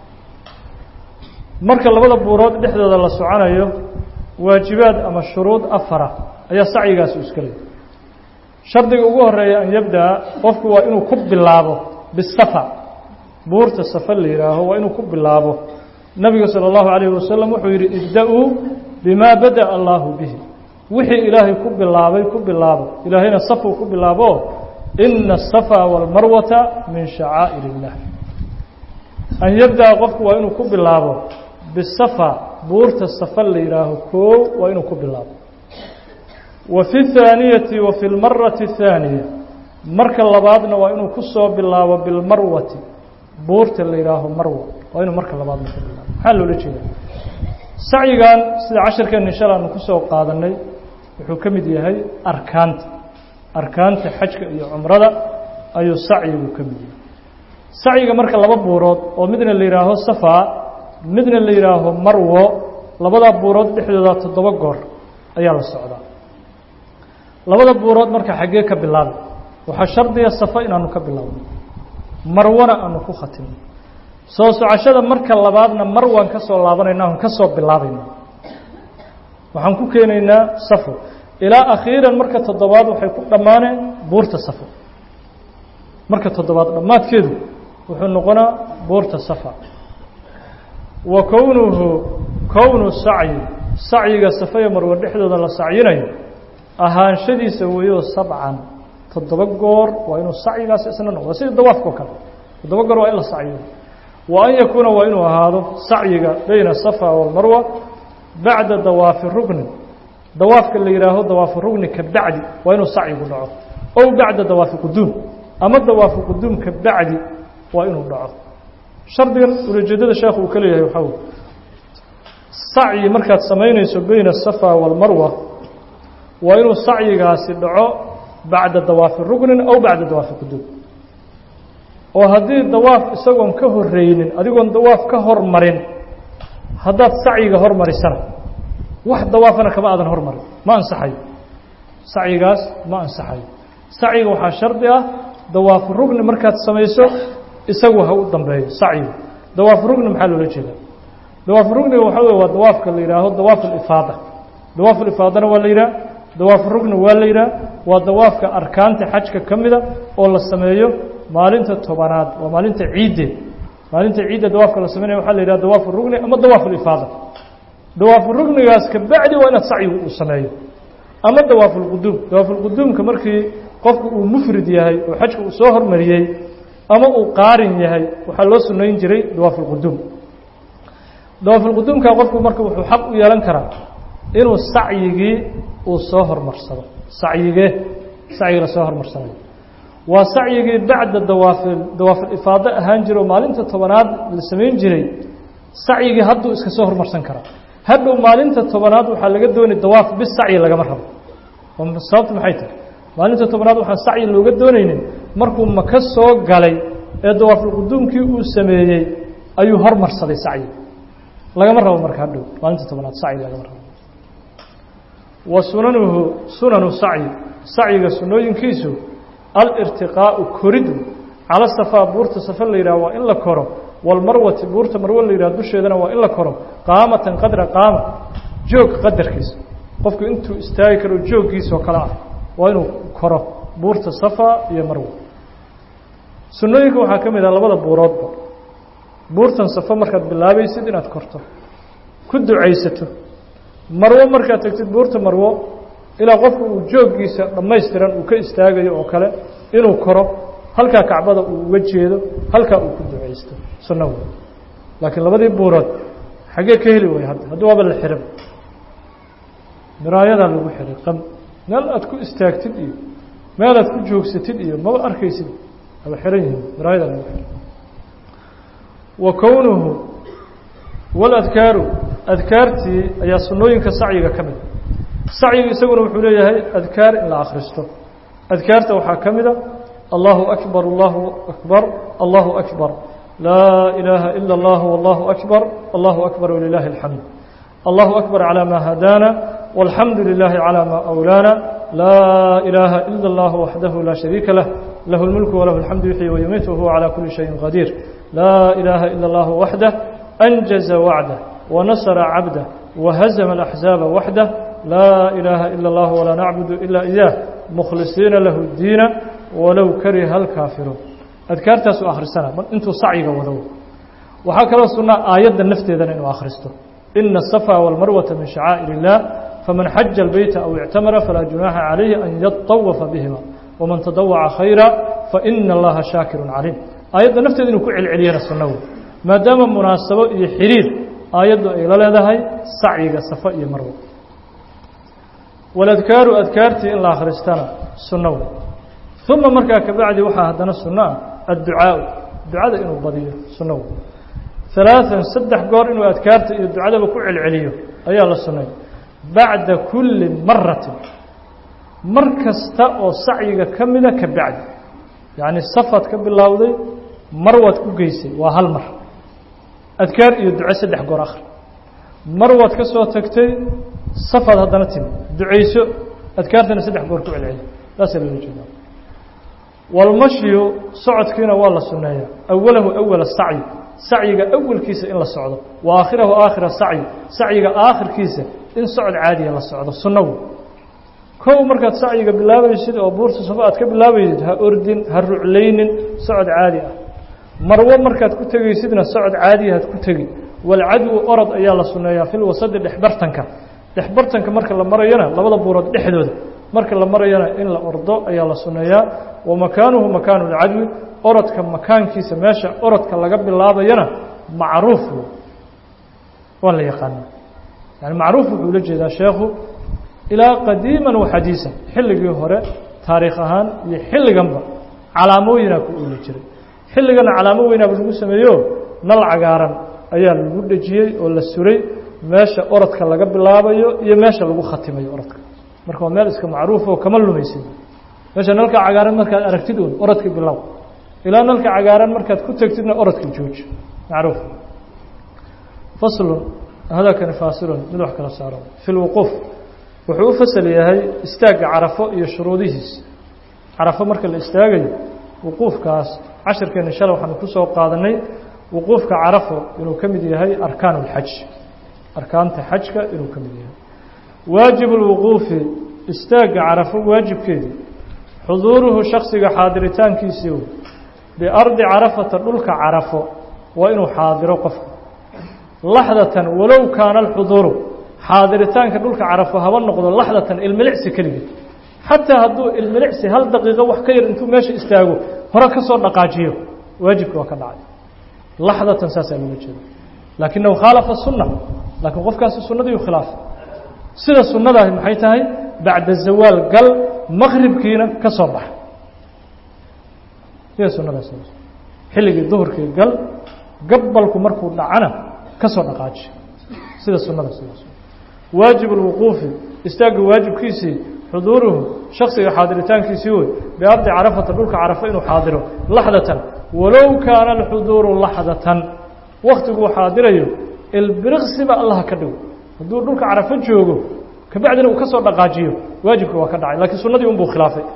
Speaker 1: marka labada buurood dhexdooda la soconayo waajibaad ama shuruud afara ayaa sacyigaasi iska leey shardiga ugu horeeya an yabdaa qofku waa inuu ku bilaabo bisafa buurta safa la yihaaho waa inuu ku bilaabo nabiga salى اllahu عalayه wasalam wuxuu yidhi ibda-uu bima badaأ allahu bihi wixii ilaahay ku bilaabay ku bilaabo ilaahayna safuu ku bilaabo ina الصafا wاlmarwata min shacaa'ir الlah an yabdaأa qofku waa inuu ku bilaabo bisafa buurta safa la yidhaaho koow waa inuu ku bilaabo wa fi الthaaniyati wa fi اlmarati الthaaniya marka labaadna waa inuu ku soo bilaabo bilmarwati buurta la yidhaaho marwa waa inuu marka labaadna ku bilaabo maxaa loola jeeda sacyigan sida cashirkeena insha alla aanu kusoo qaadanay wuxuu ka mid yahay arkaanta arkaanta xajka iyo cumrada ayuu sacyigu ka mid yahay sacyiga marka laba buurood oo midna la yidhaaho safa midna la yidhaaho marwo labadaa buurood dhexdooda toddoba goor ayaa la socdaa labada buurood marka xaggee ka bilaabay waxaa shardiga safa inaanu ka bilaabno marwana aanu ku khatimno soo socashada marka labaadna marwaan ka soo laabanayna aan ka soo bilaabayna waxaan ku keenaynaa safo ilaa akhiiran marka toddobaad waxay ku dhammaaneen buurta safo marka toddobaad dhammaadkeedu wuxuu noqonaa buurta safa wa kownuhu kownu sacyi sacyiga safaya marwe dhexdooda la sacyinayo ahaanshadiisa weeyo sabcan toddoba goor waa inuu sacyigaas isna noqdo sida dawaafka oo kale toddoba goor waa in la sacyiyo wa an yakuuna waa inuu ahaado sacyiga bayna asafa walmarwa bacda dawaafi rugnin dawaafka la yidhaaho dawaafu rugni ka bacdi waa inuu sacyigu dhaco ow bacda dawaafi quduum ama dawaafu quduum ka bacdi waa inuu dhaco shardigan ulajeedada sheekhu uu ka leeyahay waxaa wey sacyi markaad samaynayso bayna asafa walmarwa waa inuu sacyigaasi dhaco bacda dawaafi rugnin aw bacda dawaafi quduum oo haddii dawaaf isagoon ka horreynin adigoon dawaaf ka hormarin haddaad sacyiga hormarisana wax dawaafana kama aadan hormarin ma ansaxayo sacyigaas ma ansaxayo sacyiga waxaa shardi ah dawaafu rugni markaad samayso isagu ha u dambeeyo sacyigu dawaafu rugni maxaa loola jeedaa dawaafu rugniga waxaa wey waa dawaafka la yidhaaho dawaaf alifaada dawaaf alifaadana waa la yidhaha dawaafu rugni waa la yidhaha waa dawaafka arkaanta xajka ka mida oo la sameeyo maalinta tobanaad waa maalinta ciiddeed maalinta ciidda dawaafka la sameynaya waxaa la yidhaha dawaafu rugni ama dawaafu alifaada dawaafu rugnigaas ka bacdi waa inaad sacyigu uu sameeyo ama dawaafu lquduum dawaafulquduumka markii qofku uu mufrid yahay oo xajka uu soo hormariyey ama uu qaarin yahay waxaa loo sunayn jiray dawaafulquduum dawaafulquduumka qofku marka wuxuu xaq u yeelan karaa inuu sacyigii uu soo hormarsado sacyigee sacyiga la soo hormarsanayo waa sacyigii bacda dawaafi dawaafilifaado ahaan jira oo maalinta tobanaad la samayn jiray sacyigii hadduu iska soo hormarsan karaa hadhow maalinta tobanaad waxaa laga doonay dawaaf bis sacyi lagama rabo sababtu maxay tahay maalinta tobanaad waxaan sacyi looga doonaynin markuu maka soo galay ee dawaafulquduumkii uu sameeyey ayuu hormarsaday sacyi lagama rabo marka hadhow maalinta tobanaad sacyi lagama rabo wa sunanuhu sunanu sacyi sacyiga sunooyinkiisu alirtiqaau koridu cala safaa buurta safa la yidhaha waa in la koro walmarwati buurta marwo la yidhaha dusheedana waa in la koro qaamatan qadra qaama joog qadarkiisa qofku intuu istaagi karo jooggiisoo kale ah waa inuu koro buurta safa iyo marwo sunnooyinka waxaa ka mid ah labada buuroodba buurtan safa markaad bilaabaysid inaad korto ku ducaysato marwo markaad tagtid buurta marwo ilaa qofku uu jooggiisa dhammaystiran uu ka istaagayo oo kale inuu koro halkaa kacbada uu uga jeedo halkaa uu ku ducaysto sunno wey laakiin labadii buurood xaggee ka heli way hadda haddi waaba la xihan miraayadaa lagu xihay qam meel aad ku istaagtid iyo meel aad ku joogsatid iyo maba arkaysid aba xihan yihiin miraayadaa lagu xihay wa kownuhu waladkaaru adkaartii ayaa sunnooyinka sacyiga ka mid sacyiga isaguna wuxuu leeyahay adkaar in la akhristo adkaarta waxaa ka mid a allahu akbar allahu akbar allahu akbar laa ilaaha ila اllah wallahu akbar allahu akbar walilaahi اlxamd allahu akbar calى ma hadaana walxamdu lilaahi calى ma awlaana laa ilaaha ila اllah waxdahu laa shariika lah lahu اlmulku walahu اlxamdu yuxyi wayumiit wahuwa calى kuli shayin qadiir laa ilaaha ila اllah waxdah anjaza wacdah wanasra cabdah wahazma اlaxzaaba waxdah laa ilaaha ila اllah walaa nacbudu ila iyaah mukhlisiina lahu diina walow kariha alkaafiruun adkaartaasuu akhrisana intuu sacyiga wado waxaa kaloo sunnaa aayadda nafteedana inuu akhristo ina الصفا والmarwata min شhacاa'ir الlah faman xaja الbeyta aw اctamara falaa junaaxa عalayhi an yaطawafa bihima wman tadawaca khayra faina اllaha shaakiru caliim aayadda nafteeda inuu ku celceliyana sunno wey maadaama munaasabo iyo xiriir aayaddu ay la leedahay sacyiga safa iyo marwo waladkaaru adkaartii in la akhristana sunno wey uma markaa kabacdi waxaa haddana sunno ah adducaau ducada inuu badiyo sunno wey ثaلaaثan saddex goor inuu adkaarta iyo ducadaba ku celceliyo ayaa la sunnay bacda kuli maratin mar kasta oo sacyiga ka mida ka bacdi yacni safaad ka bilowday marwaad ku geysay waa hal mar adkaar iyo duco saddex goor akhri marwaad ka soo tagtay safaad haddana timi ducayso adkaartana saddex goor ku celceli saasaa loola jeedaa walmashyu socodkiina waa la sunneeyaa awalahu awala sacyi sacyiga awalkiisa in la socdo wa aakhirahu aakhira sacyi sacyiga aakhirkiisa in socod caadiya la socdo sunnagu kow markaad sacyiga bilaabaysid oo buurta safo aad ka bilaabaysid ha ordin ha ruclaynin socod caadi ah marwo markaad ku tegaysidna socod caadiya had ku tegi walcadwu orod ayaa la sunneeyaa fil wasadi dhexbartanka dhexbartanka marka la marayona labada buurood dhexdooda marka la marayona in la ordo ayaa la sunneeyaa wa makaanuhu makaanu lcadwi orodka makaankiisa meesha orodka laga bilaabayana macruuf wey waa la yaqaanaa yani macruuf wuxuu la jeedaa sheekhu ilaa qadiiman wa xadiisan xilligii hore taariikh ahaan iyo xilliganba calaamooyinaa ku ooli jiray xilligana calaamo weynaaba lagu sameeyo nal cagaaran ayaa lagu dhejiyey oo la suray meesha orodka laga bilaabayo iyo meesha lagu khatimayo orodka marka waa meel iska macruuf oo kama lumaysid meesha nalka cagaaran markaad aragtid un orodka bilow ilaa nalka cagaaran markaad ku tegtidna orodka jooji macruuf faslun hadakani faasilun mid wax kala saaro fi lwuquuf wuxuu u fasal yahay istaagga carafo iyo shuruudihiisa carafo marka la istaagayo wuquufkaas cashirkeena shalay waxaanu ku soo qaadanay wuquufka carafo inuu ka mid yahay arkaan اlxaj arkaanta xajka inuu ka mid yahay waajib اlwuquufi istaagga carafo waajibkeedii xuduuruhu shaksiga xaadiritaankiisii biardi carafata dhulka carafo waa inuu xaadiro qofku laxdatan walow kaana alxuduuru xaadiritaanka dhulka carafo haba noqdo laxdatan ilmilicsi keligeed xataa hadduu ilmilicsi hal daqiiqo wax ka yar intuu meesha istaago hore ka soo dhaqaajiyo waajibka waa ka dhacay laxdatan saasaa looga jeeda laakinahu khaalafa sunna laakiin qofkaasi sunnadiiu khilaafay sida sunnadaahi maxay tahay bacda zawaal gal maqribkiina ka soo baxa sida sunnadaas xilligii duhurkii gal gabalku markuu dhacana ka soo dhaqaaji sida sunnada sidaas waajib اlwuquufi istaagga waajibkiisii xuduuruhu shaksiga xaadiritaankiisii wey biardi carafata dhulka carafo inuu xaadiro laxdatan walow kaana alxuduuru laxdatan waktiguu xaadirayo ilbiriqsiba allaha ka dhigo hadduu dhulka carafo joogo kabacdina uu ka soo dhaqaajiyo waajibka waa ka dhacay lakiin sunnadii unbuu khilaafay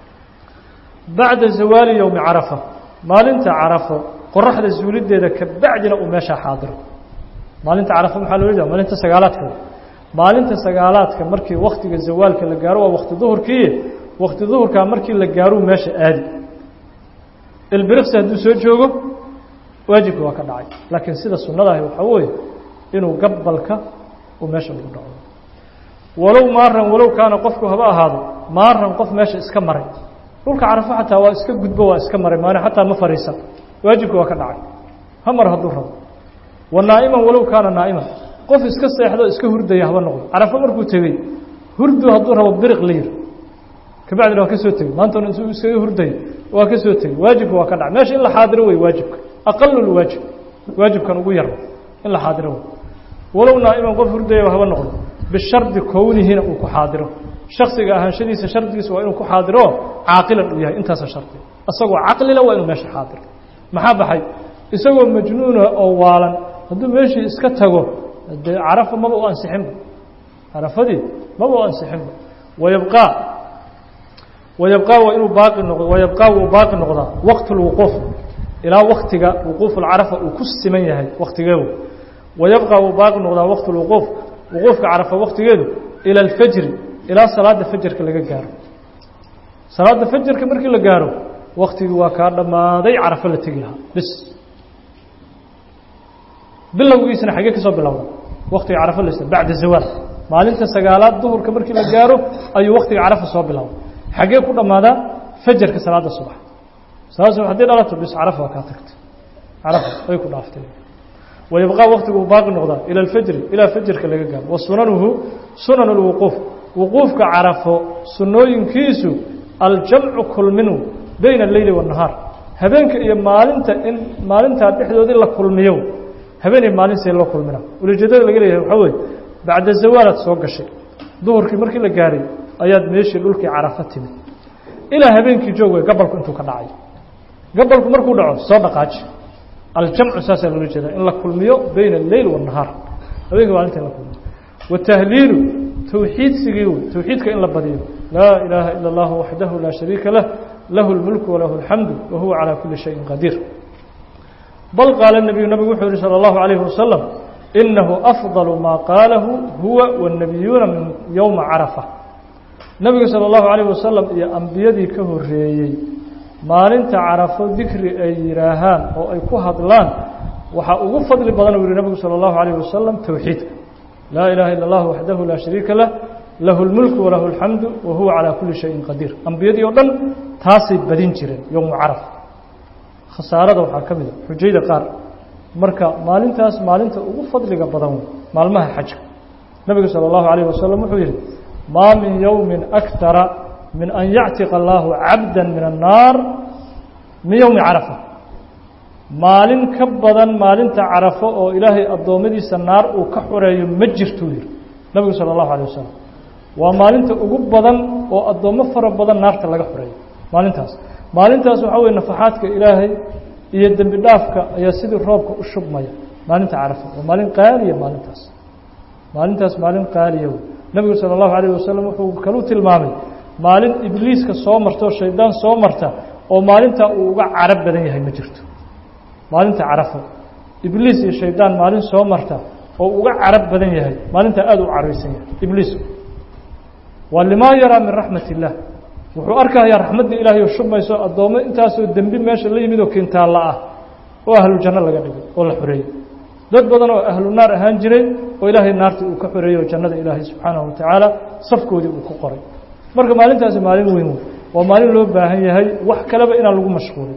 Speaker 1: bacda zawaali yowmi carafa maalinta carafo qoraxda zuulideeda kabacdina uu meeshaa xaadiro maalinta carafo maxaa loola jeeda maalinta sagaalaadka maalinta sagaalaadka markii waktiga zawaalka la gaaro waa wakti duhurkii wakti duhurkaa markii la gaaruu meesha aadi ilbiriqsi hadduu soo joogo waajibka waa ka dhacay laakiin sida sunnadahi waxaa weeye inuu gabalka uu meesha ugu dhaco walow maaran walow kaana qofku haba ahaado maaran qof meesha iska maray dhulka carafo xataa waa iska gudbo waa iska maray maani xataa ma fariisan waajibka waa ka dhacay ha mar hadduu rabo wa naa'iman walow kaana naa'iman qof iska seexdo iska hurdaya haba noqdo carafo markuu tegey hurdu hadduu rabo biriq la yiri kabacdina waa ka soo tegey maantana intuu iskaga hurdayo waa ka soo tegey waajibka waa ka dhacay meesha in la xaadiro wey waajibka aqalulwaajib waajibkan ugu yar in la xaadiro wey walow naa'iman qof hurdaya haba noqdo bishardi kownihina uu ku xaadiro shaksiga ahaanshadiisa shardigiisa waa inuu ku xaadiro caaqilan uu yahay intaasa shardi isagoo caqlila waa inuu meesha xaadiro maxaa baxay isagoo majnuuna oo waalan hadduu meeshii iska tago dee carafa maba u ansixinba carafadii maba u ansixinba wayabqaa wayabqaa waa inuu baaqi noqdo wayabqaa wuu baaqi noqdaa waqt lwuquuf ilaa waktiga wuquuf alcarafa uu ku siman yahay waktigeedu wayabqaa wuu baaqi noqdaa waqt lwuquuf wuquufka carafa waktigeedu ila alfajri ilaa salaada fajarka laga gaaro salaada fajarka markii la gaaro waktigii waa kaa dhammaaday carafo la tegi lahaa bis bilowgiisana xaggee ka soo bilowda waktiga carafo las bacda zawaal maalinta sagaalaad duhurka markii la gaaro ayuu waktiga carafa soo bilowda xaggee ku dhammaadaa fajarka salaada subax salaada subax haddii dhalato bis carafa waa kaa tagtay carafa way ku dhaaftay wayabqaa waktigu uu baaqi noqdaa ila alfajri ilaa fajrka laga gaaro wa sunanuhu sunan اlwuquuf wuquufka carafo sunooyinkiisu aljamcu kulminu bayna alleyli waالnahaar habeenka iyo maalinta in maalintaa dhexdoodii la kulmiyo habeen iyo maalin see loo kulmina ulajeedada laga leeyahay waxaa weye bacda zawaalaad soo gashay duhurkii markii la gaaray ayaad meeshii dhulkii carafo timid ilaa habeenkii joog wey gabalku intuu ka dhacay gabalku markuu dhaco soo dhaqaaji aljamcu saasaa loola jeeda in la kulmiyo bayna alleyl waالnahaar habeenka maalinta in la kulmiyo watahliilu towxiidsigii wey towxiidka in la badiyo laa ilaaha ila اllah waxdahu laa shariika lah lahu اlmulku walahu اlxamdu wa huwa calaa kuli shayin qadiir bal qaala الnabiyu nabigu wuxuu yihi salى اllahu عalayhi wasalam inahu afضal maa qaalahu huwa wالnabiyuuna min yowma carafa nebigu salى اllahu عalayh wasalam iyo ambiyadii ka horeeyey maalinta carafo dikri ay yidhaahaan oo ay ku hadlaan waxaa ugu fadli badan uu yihi nabigu salى اllahu عalayh wasalam towxiidka laa ilaha ila اllah waxdahu laa shariika lah lahu اlmulku walahu اlxamdu wa huwa calaa kuli shayin qadiir ambiyadii oo dhan taasay badin jireen yowmu caraf khasaarada waxaa ka mida xujayda qaar marka maalintaas maalinta ugu fadliga badan wey maalmaha xajka nabigu salى اllahu عalayh wasalam wuxuu yihi maa min yowmi akara min an yactiqa allaahu cabda min annaar min yowmi carafa maalin ka badan maalinta carafo oo ilaahay addoommadiisa naar uu ka xoreeyo ma jirtuu yihi nabigu salى اllahu alيه wasalam waa maalinta ugu badan oo addoommo fara badan naarta laga xoreeyo maalintaas maalintaas waxaa weye nafaxaadka ilaahay iyo dembi dhaafka ayaa sidii roobka u shubmaya maalinta carafo waa maalin qaaliya maalintaas maalintaas maalin qaaliya wey nebigu salى اllahu alayه wasalam wuxuu kalu tilmaamay maalin ibliiska soo marta oo shaydaan soo marta oo maalintaa uu uga carab badan yahay ma jirto maalinta carafo ibliis iyo shaydaan maalin soo marta oo uga carab badan yahay maalintaa aada u caraysan yahay ibliisku waa limaa yaraa min raxmat illah wuxuu arkayaa raxmadda ilaahay oo shubmayso addoommo intaasoo dembi meesha la yimid oo kintaalla ah oo ahlu janno laga dhigay oo la xoreeyey dad badan oo ahlu naar ahaan jiray oo ilaahay naartii uu ka xoreeyey oo jannada ilaahay subxaanahu watacaala safkoodii uu ku qoray marka maalintaasi maalin weyn wey waa maalin loo baahan yahay wax kaleba inaan lagu mashquulin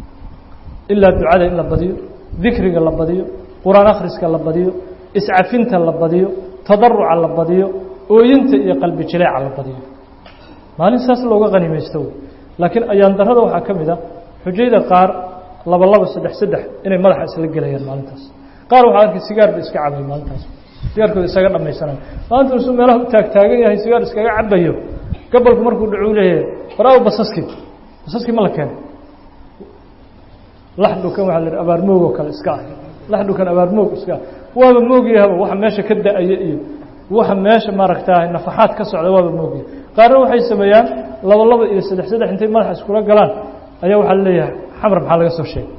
Speaker 1: ilaa ducada in la badiyo dikriga la badiyo qur-aan akhriska la badiyo iscafinta la badiyo tadaruca la badiyo ooyinta iyo qalbi jileeca la badiyo maalin saas looga qanimaysto wey laakiin ayaan darada waxaa ka mid a xujayda qaar laba laba saddex saddex inay madaxa isla gelayaan maalintaas qaar waxaa arkay sigaar ba iska cabay maalintaas sigaarkooda isaga dhamaysanayo maalinta isuu meelaha u taagtaagan yahay sigaar iskaga cabayo gabalku markuu dhacu leeyahay waraaw basaskii basaskii ma la keenay laxdhukan waxaa la yidhi abaarmoog oo kale iska ah laxdhukan abaarmoog iska ah waaba moogyahaba waxa meesha ka da-aya iyo waxa meesha maaragtaa nafaxaad ka socda waaba moogyahay qaarna waxay sameeyaan laba laba iyo saddex saddex intay madaxa iskula galaan ayaa waxaa laleeyahay xamar maxaa laga soo sheegay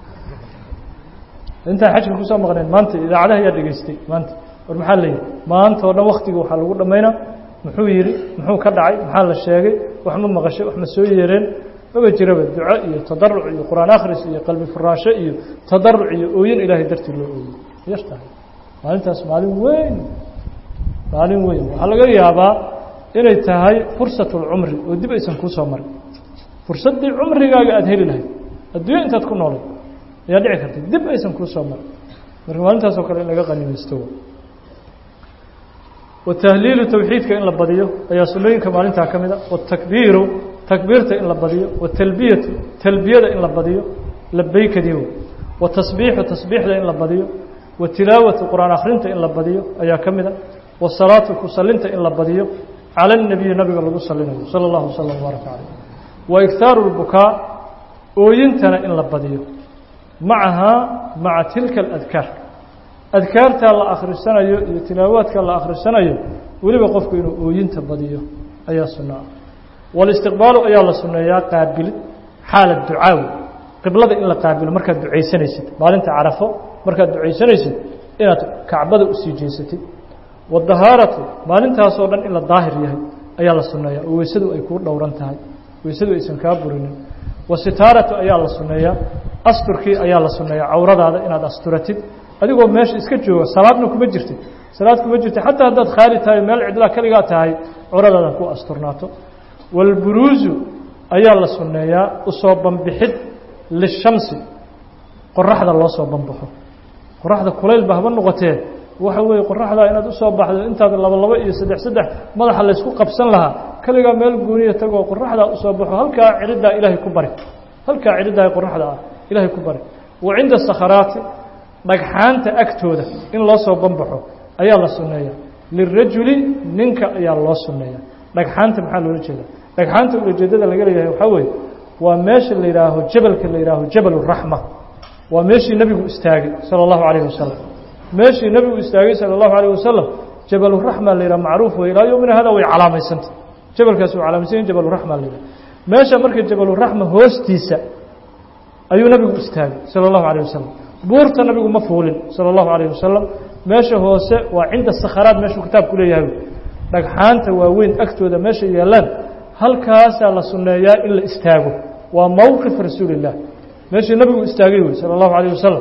Speaker 1: intaan xajka kusoo maqneen maanta idaacadaha ayaa dhegeystay maanta war maxaa la yidhi maanta oo dhan waktiga waxaa lagu dhammaynaa muxuu yidhi muxuu ka dhacay maxaa la sheegay wax ma maqashay wax ma soo yeereen maba jiraba duco iyo tadaruc iyo qur-aan akhris iyo qalbi furaasho iyo tadaruc iyo ooyin ilaahay dartii loo ooyey yar tahay maalintaas maalin weyn maalin weyn waxaa laga yaabaa inay tahay fursat اlcumri oo dib aysan kuu soo marin fursaddii cumrigaaga aada heli lahayd adduunya intaad ku noolay ayaa dhici karta dib aysan kuu soo marin marka maalintaas oo kale in laga qanimaysto watahliilu towxiidka in la badiyo ayaa sunooyinka maalintaa ka mid a watakbiiru takbiirta in la badiyo watalbiyatu talbiyada in la badiyo labeykadii watasbiixu tasbiixda in la badiyo watilaawatu qur-aan akhrinta in la badiyo ayaa ka mid a wasalaatu ku salinta in la badiyo cala اnabiyi nabiga lagu salinayo salى اllahu wslam wbaaraka caleyh wa iktaaru اlbukaa ooyintana in la badiyo macahaa maca tilka اladkaar adkaartaa la akhrisanayo iyo tilaawaadka la akhrisanayo weliba qofku inuu ooyinta badiyo ayaa sunno ah walistiqbaalu ayaa la sunneeyaa qaabilid xaala ducaawi qiblada in la qaabilo markaad ducaysanaysid maalinta carafo markaad ducaysanaysid inaad kacbada usii jeesatid wadahaaratu maalintaasoo dhan in la daahir yahay ayaa la sunneeyaa oo weysadu ay kuu dhowran tahay weysadu aysan kaa burinin wasitaaratu ayaa la sunneeyaa asturkii ayaa la sunneeyaa cawradaada inaad asturatid adigoo meesha iska jooga salaadna kuma jirtid salaad kuma jirtid xataa haddaad khaali tahay meel cidlaa keligaa tahay curadaada ku asturnaato walburuusu ayaa la sunneeyaa usoo banbixid lishamsi qoraxda loo soo banbaxo qoraxda kulaylba haba noqotee waxa weeye qoraxdaa inaad usoo baxdo intaad laba labo iyo saddex saddex madaxa laysku qabsan lahaa keligaa meel gooniya tagoo qoraxdaa usoo baxo halkaa ciriddaa ilaahay ku bari halkaa ciriddaa qoraxda ah ilaahay ku bari wa cinda sakharaati dhagxaanta agtooda in loo soo banbaxo ayaa la sunneeya lirajuli ninka ayaa loo sunneeya dhagxaanta maxaa loola jeeda dhagxaanta ulajeedada laga leeyahay waxaa weeye waa meesha la yidhaaho jabalka la yidhaaho jabal raxma waa meeshii nebigu istaagay sala allahu calayhi wasalam meeshii nebigu istaagay sala allahu calayh wasalam jabaluraxma la yidhaha macruuf wey ilaa yomina hada way calaamaysanta jabalkaasi waa calaamaysan yahin jabaluraxma la yidhaha meesha marka jabaluraxma hoostiisa ayuu nebigu istaagay sala allahu calayh wasalam buurta nabigu ma fuulin sala allahu calayh wasalam meesha hoose waa cinda sakharaad meeshuu kitaabku leeyahay dhagxaanta waaweyn agtooda meesha yaallaan halkaasaa la sunneeyaa in la istaago waa mowqif rasuuli illah meeshii nabigu istaagay wey sala allahu calayh wasalam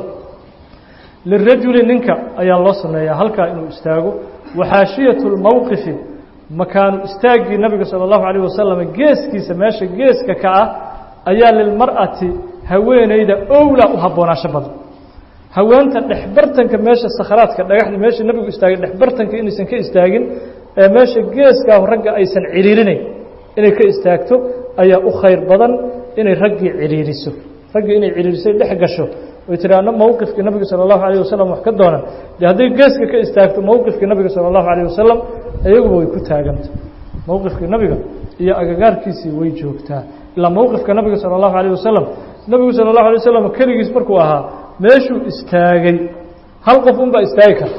Speaker 1: lirajuli ninka ayaa loo sunneeyaa halkaa inuu istaago waxaashiyatu lmowqifi makaanu istaaggii nabiga sala allahu calayh wasalam geeskiisa meesha geeska ka ah ayaa lilmar'ati haweeneyda owlaa u habboonaasho badan haweenta dhexbartanka meesha sakhraadka dhagaxda meesha nabigu istaagay dhexbartanka inaysan ka istaagin ee meesha geeskaa ragga aysan ciriirinayn inay ka istaagto ayaa u khayr badan inay raggii ciriiriso raggii inay ciriirisay dhex gasho oy tiraahno mowqifkii nabiga sala allahu calayh wasalam wax ka doonan dee hadday geeska ka istaagto mowqifkii nabiga sala allahu calayh wasalam iyaguba way ku taaganta mowqifkii nabiga iyo agagaarkiisii way joogtaa ilaa mowqifka nabiga sala allahu calayh wasalam nabigu sala allahu alay wasalam keligiis markuu ahaa meeshuu istaagay hal qof unbaa istaagi karta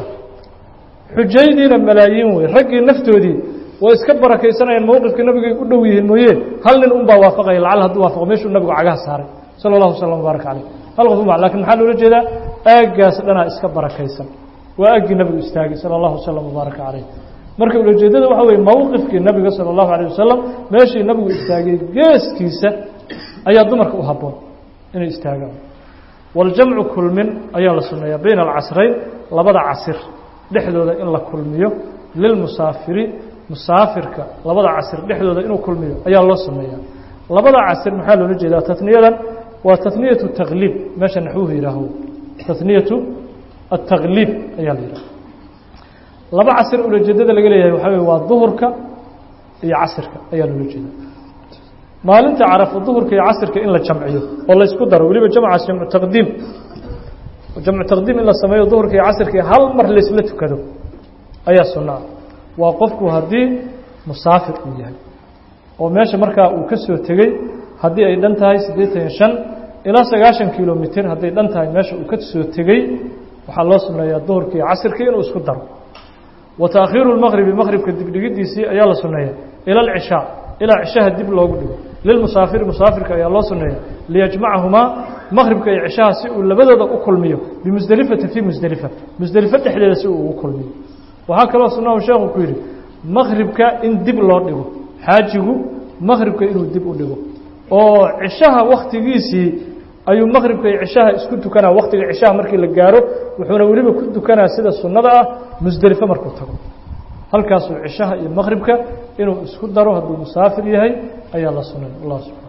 Speaker 1: xujaydiina malaayiin wey raggii naftoodii way iska barakaysanayaan mowqifkii nabigay u dhow yihiin mooye hal nin unbaa waafaqaya lacal hadduu waafaqo meeshuu nabigu cagaha saaray sala allahu wasalam wbaarak caleyh hal qof unba lakin maxaa loola jeedaa aaggaas dhanaa iska barakaysan waa aaggii nabigu istaagay sala allahu wasalam wbaaraka caleyh marka ulajeedada waxa weye mowqifkii nabiga sala allahu alayh wasalam meeshii nabigu istaagay geeskiisa ayaa dumarka u habboon inay istaagaan waljamcu kulmin ayaa la sunneeyaa bayna alcasrayn labada casir dhexdooda in la kulmiyo lilmusaafiri musaafirka labada casir dhexdooda inuu kulmiyo ayaa loo sunneeyaa labada casir maxaa loola jeedaa tatniyadan waa tatniyatu takliib meesha naxwuhu yihaaho tatniyatu attakliib ayaa la yidhaha laba casir ulajeedada laga leeyahay waxaa wey waa duhurka iyo casirka ayaa loola jeeda maalinta carafo duhurka iyo casirka in la jamciyo oo laysku daro weliba jamcaas jamcu taqdiim jamcu taqdiim in la sameeyo duhurka iyo casirka hal mar laysla tukado ayaa sunnaa waa qofku haddii musaafir uu yahay oo meesha markaa uu ka soo tegey haddii ay dhan tahay siddeetan iyo shan ilaa sagaashan kilomitr hadday dhan tahay meesha uu ka soo tegey waxaa loo sunneeyaa duhurka iyo casirka inuu isku daro wa taakhiiru lmaqribi maqribka dibdhigidiisii ayaa la sunneeya ila alcishaa ilaa cishaha dib loogu dhigo lilmusaafiri musaafirka ayaa loo sunneeya liyajmacahumaa maqribka iyo cishaha si uu labadooda u kulmiyo bimusdelifati fii musdelifa musdelifo dhexdeeda si uu ugu kulmiyo waxaa kaloo sunnahu sheekhu ku yidhi maqribka in dib loo dhigo xaajigu maqribka inuu dib u dhigo oo cishaha wakhtigiisii ayuu maqribka iyo cishaha isku tukanaa wakhtiga cishaha markii la gaaro wuxuuna weliba ku tukanaa sida sunnada ah musdelifo markuu tago halkaasuu cishaha iyo maqribka inuu isku daro hadduu musaafir yahay ayaa la sunan allah subxana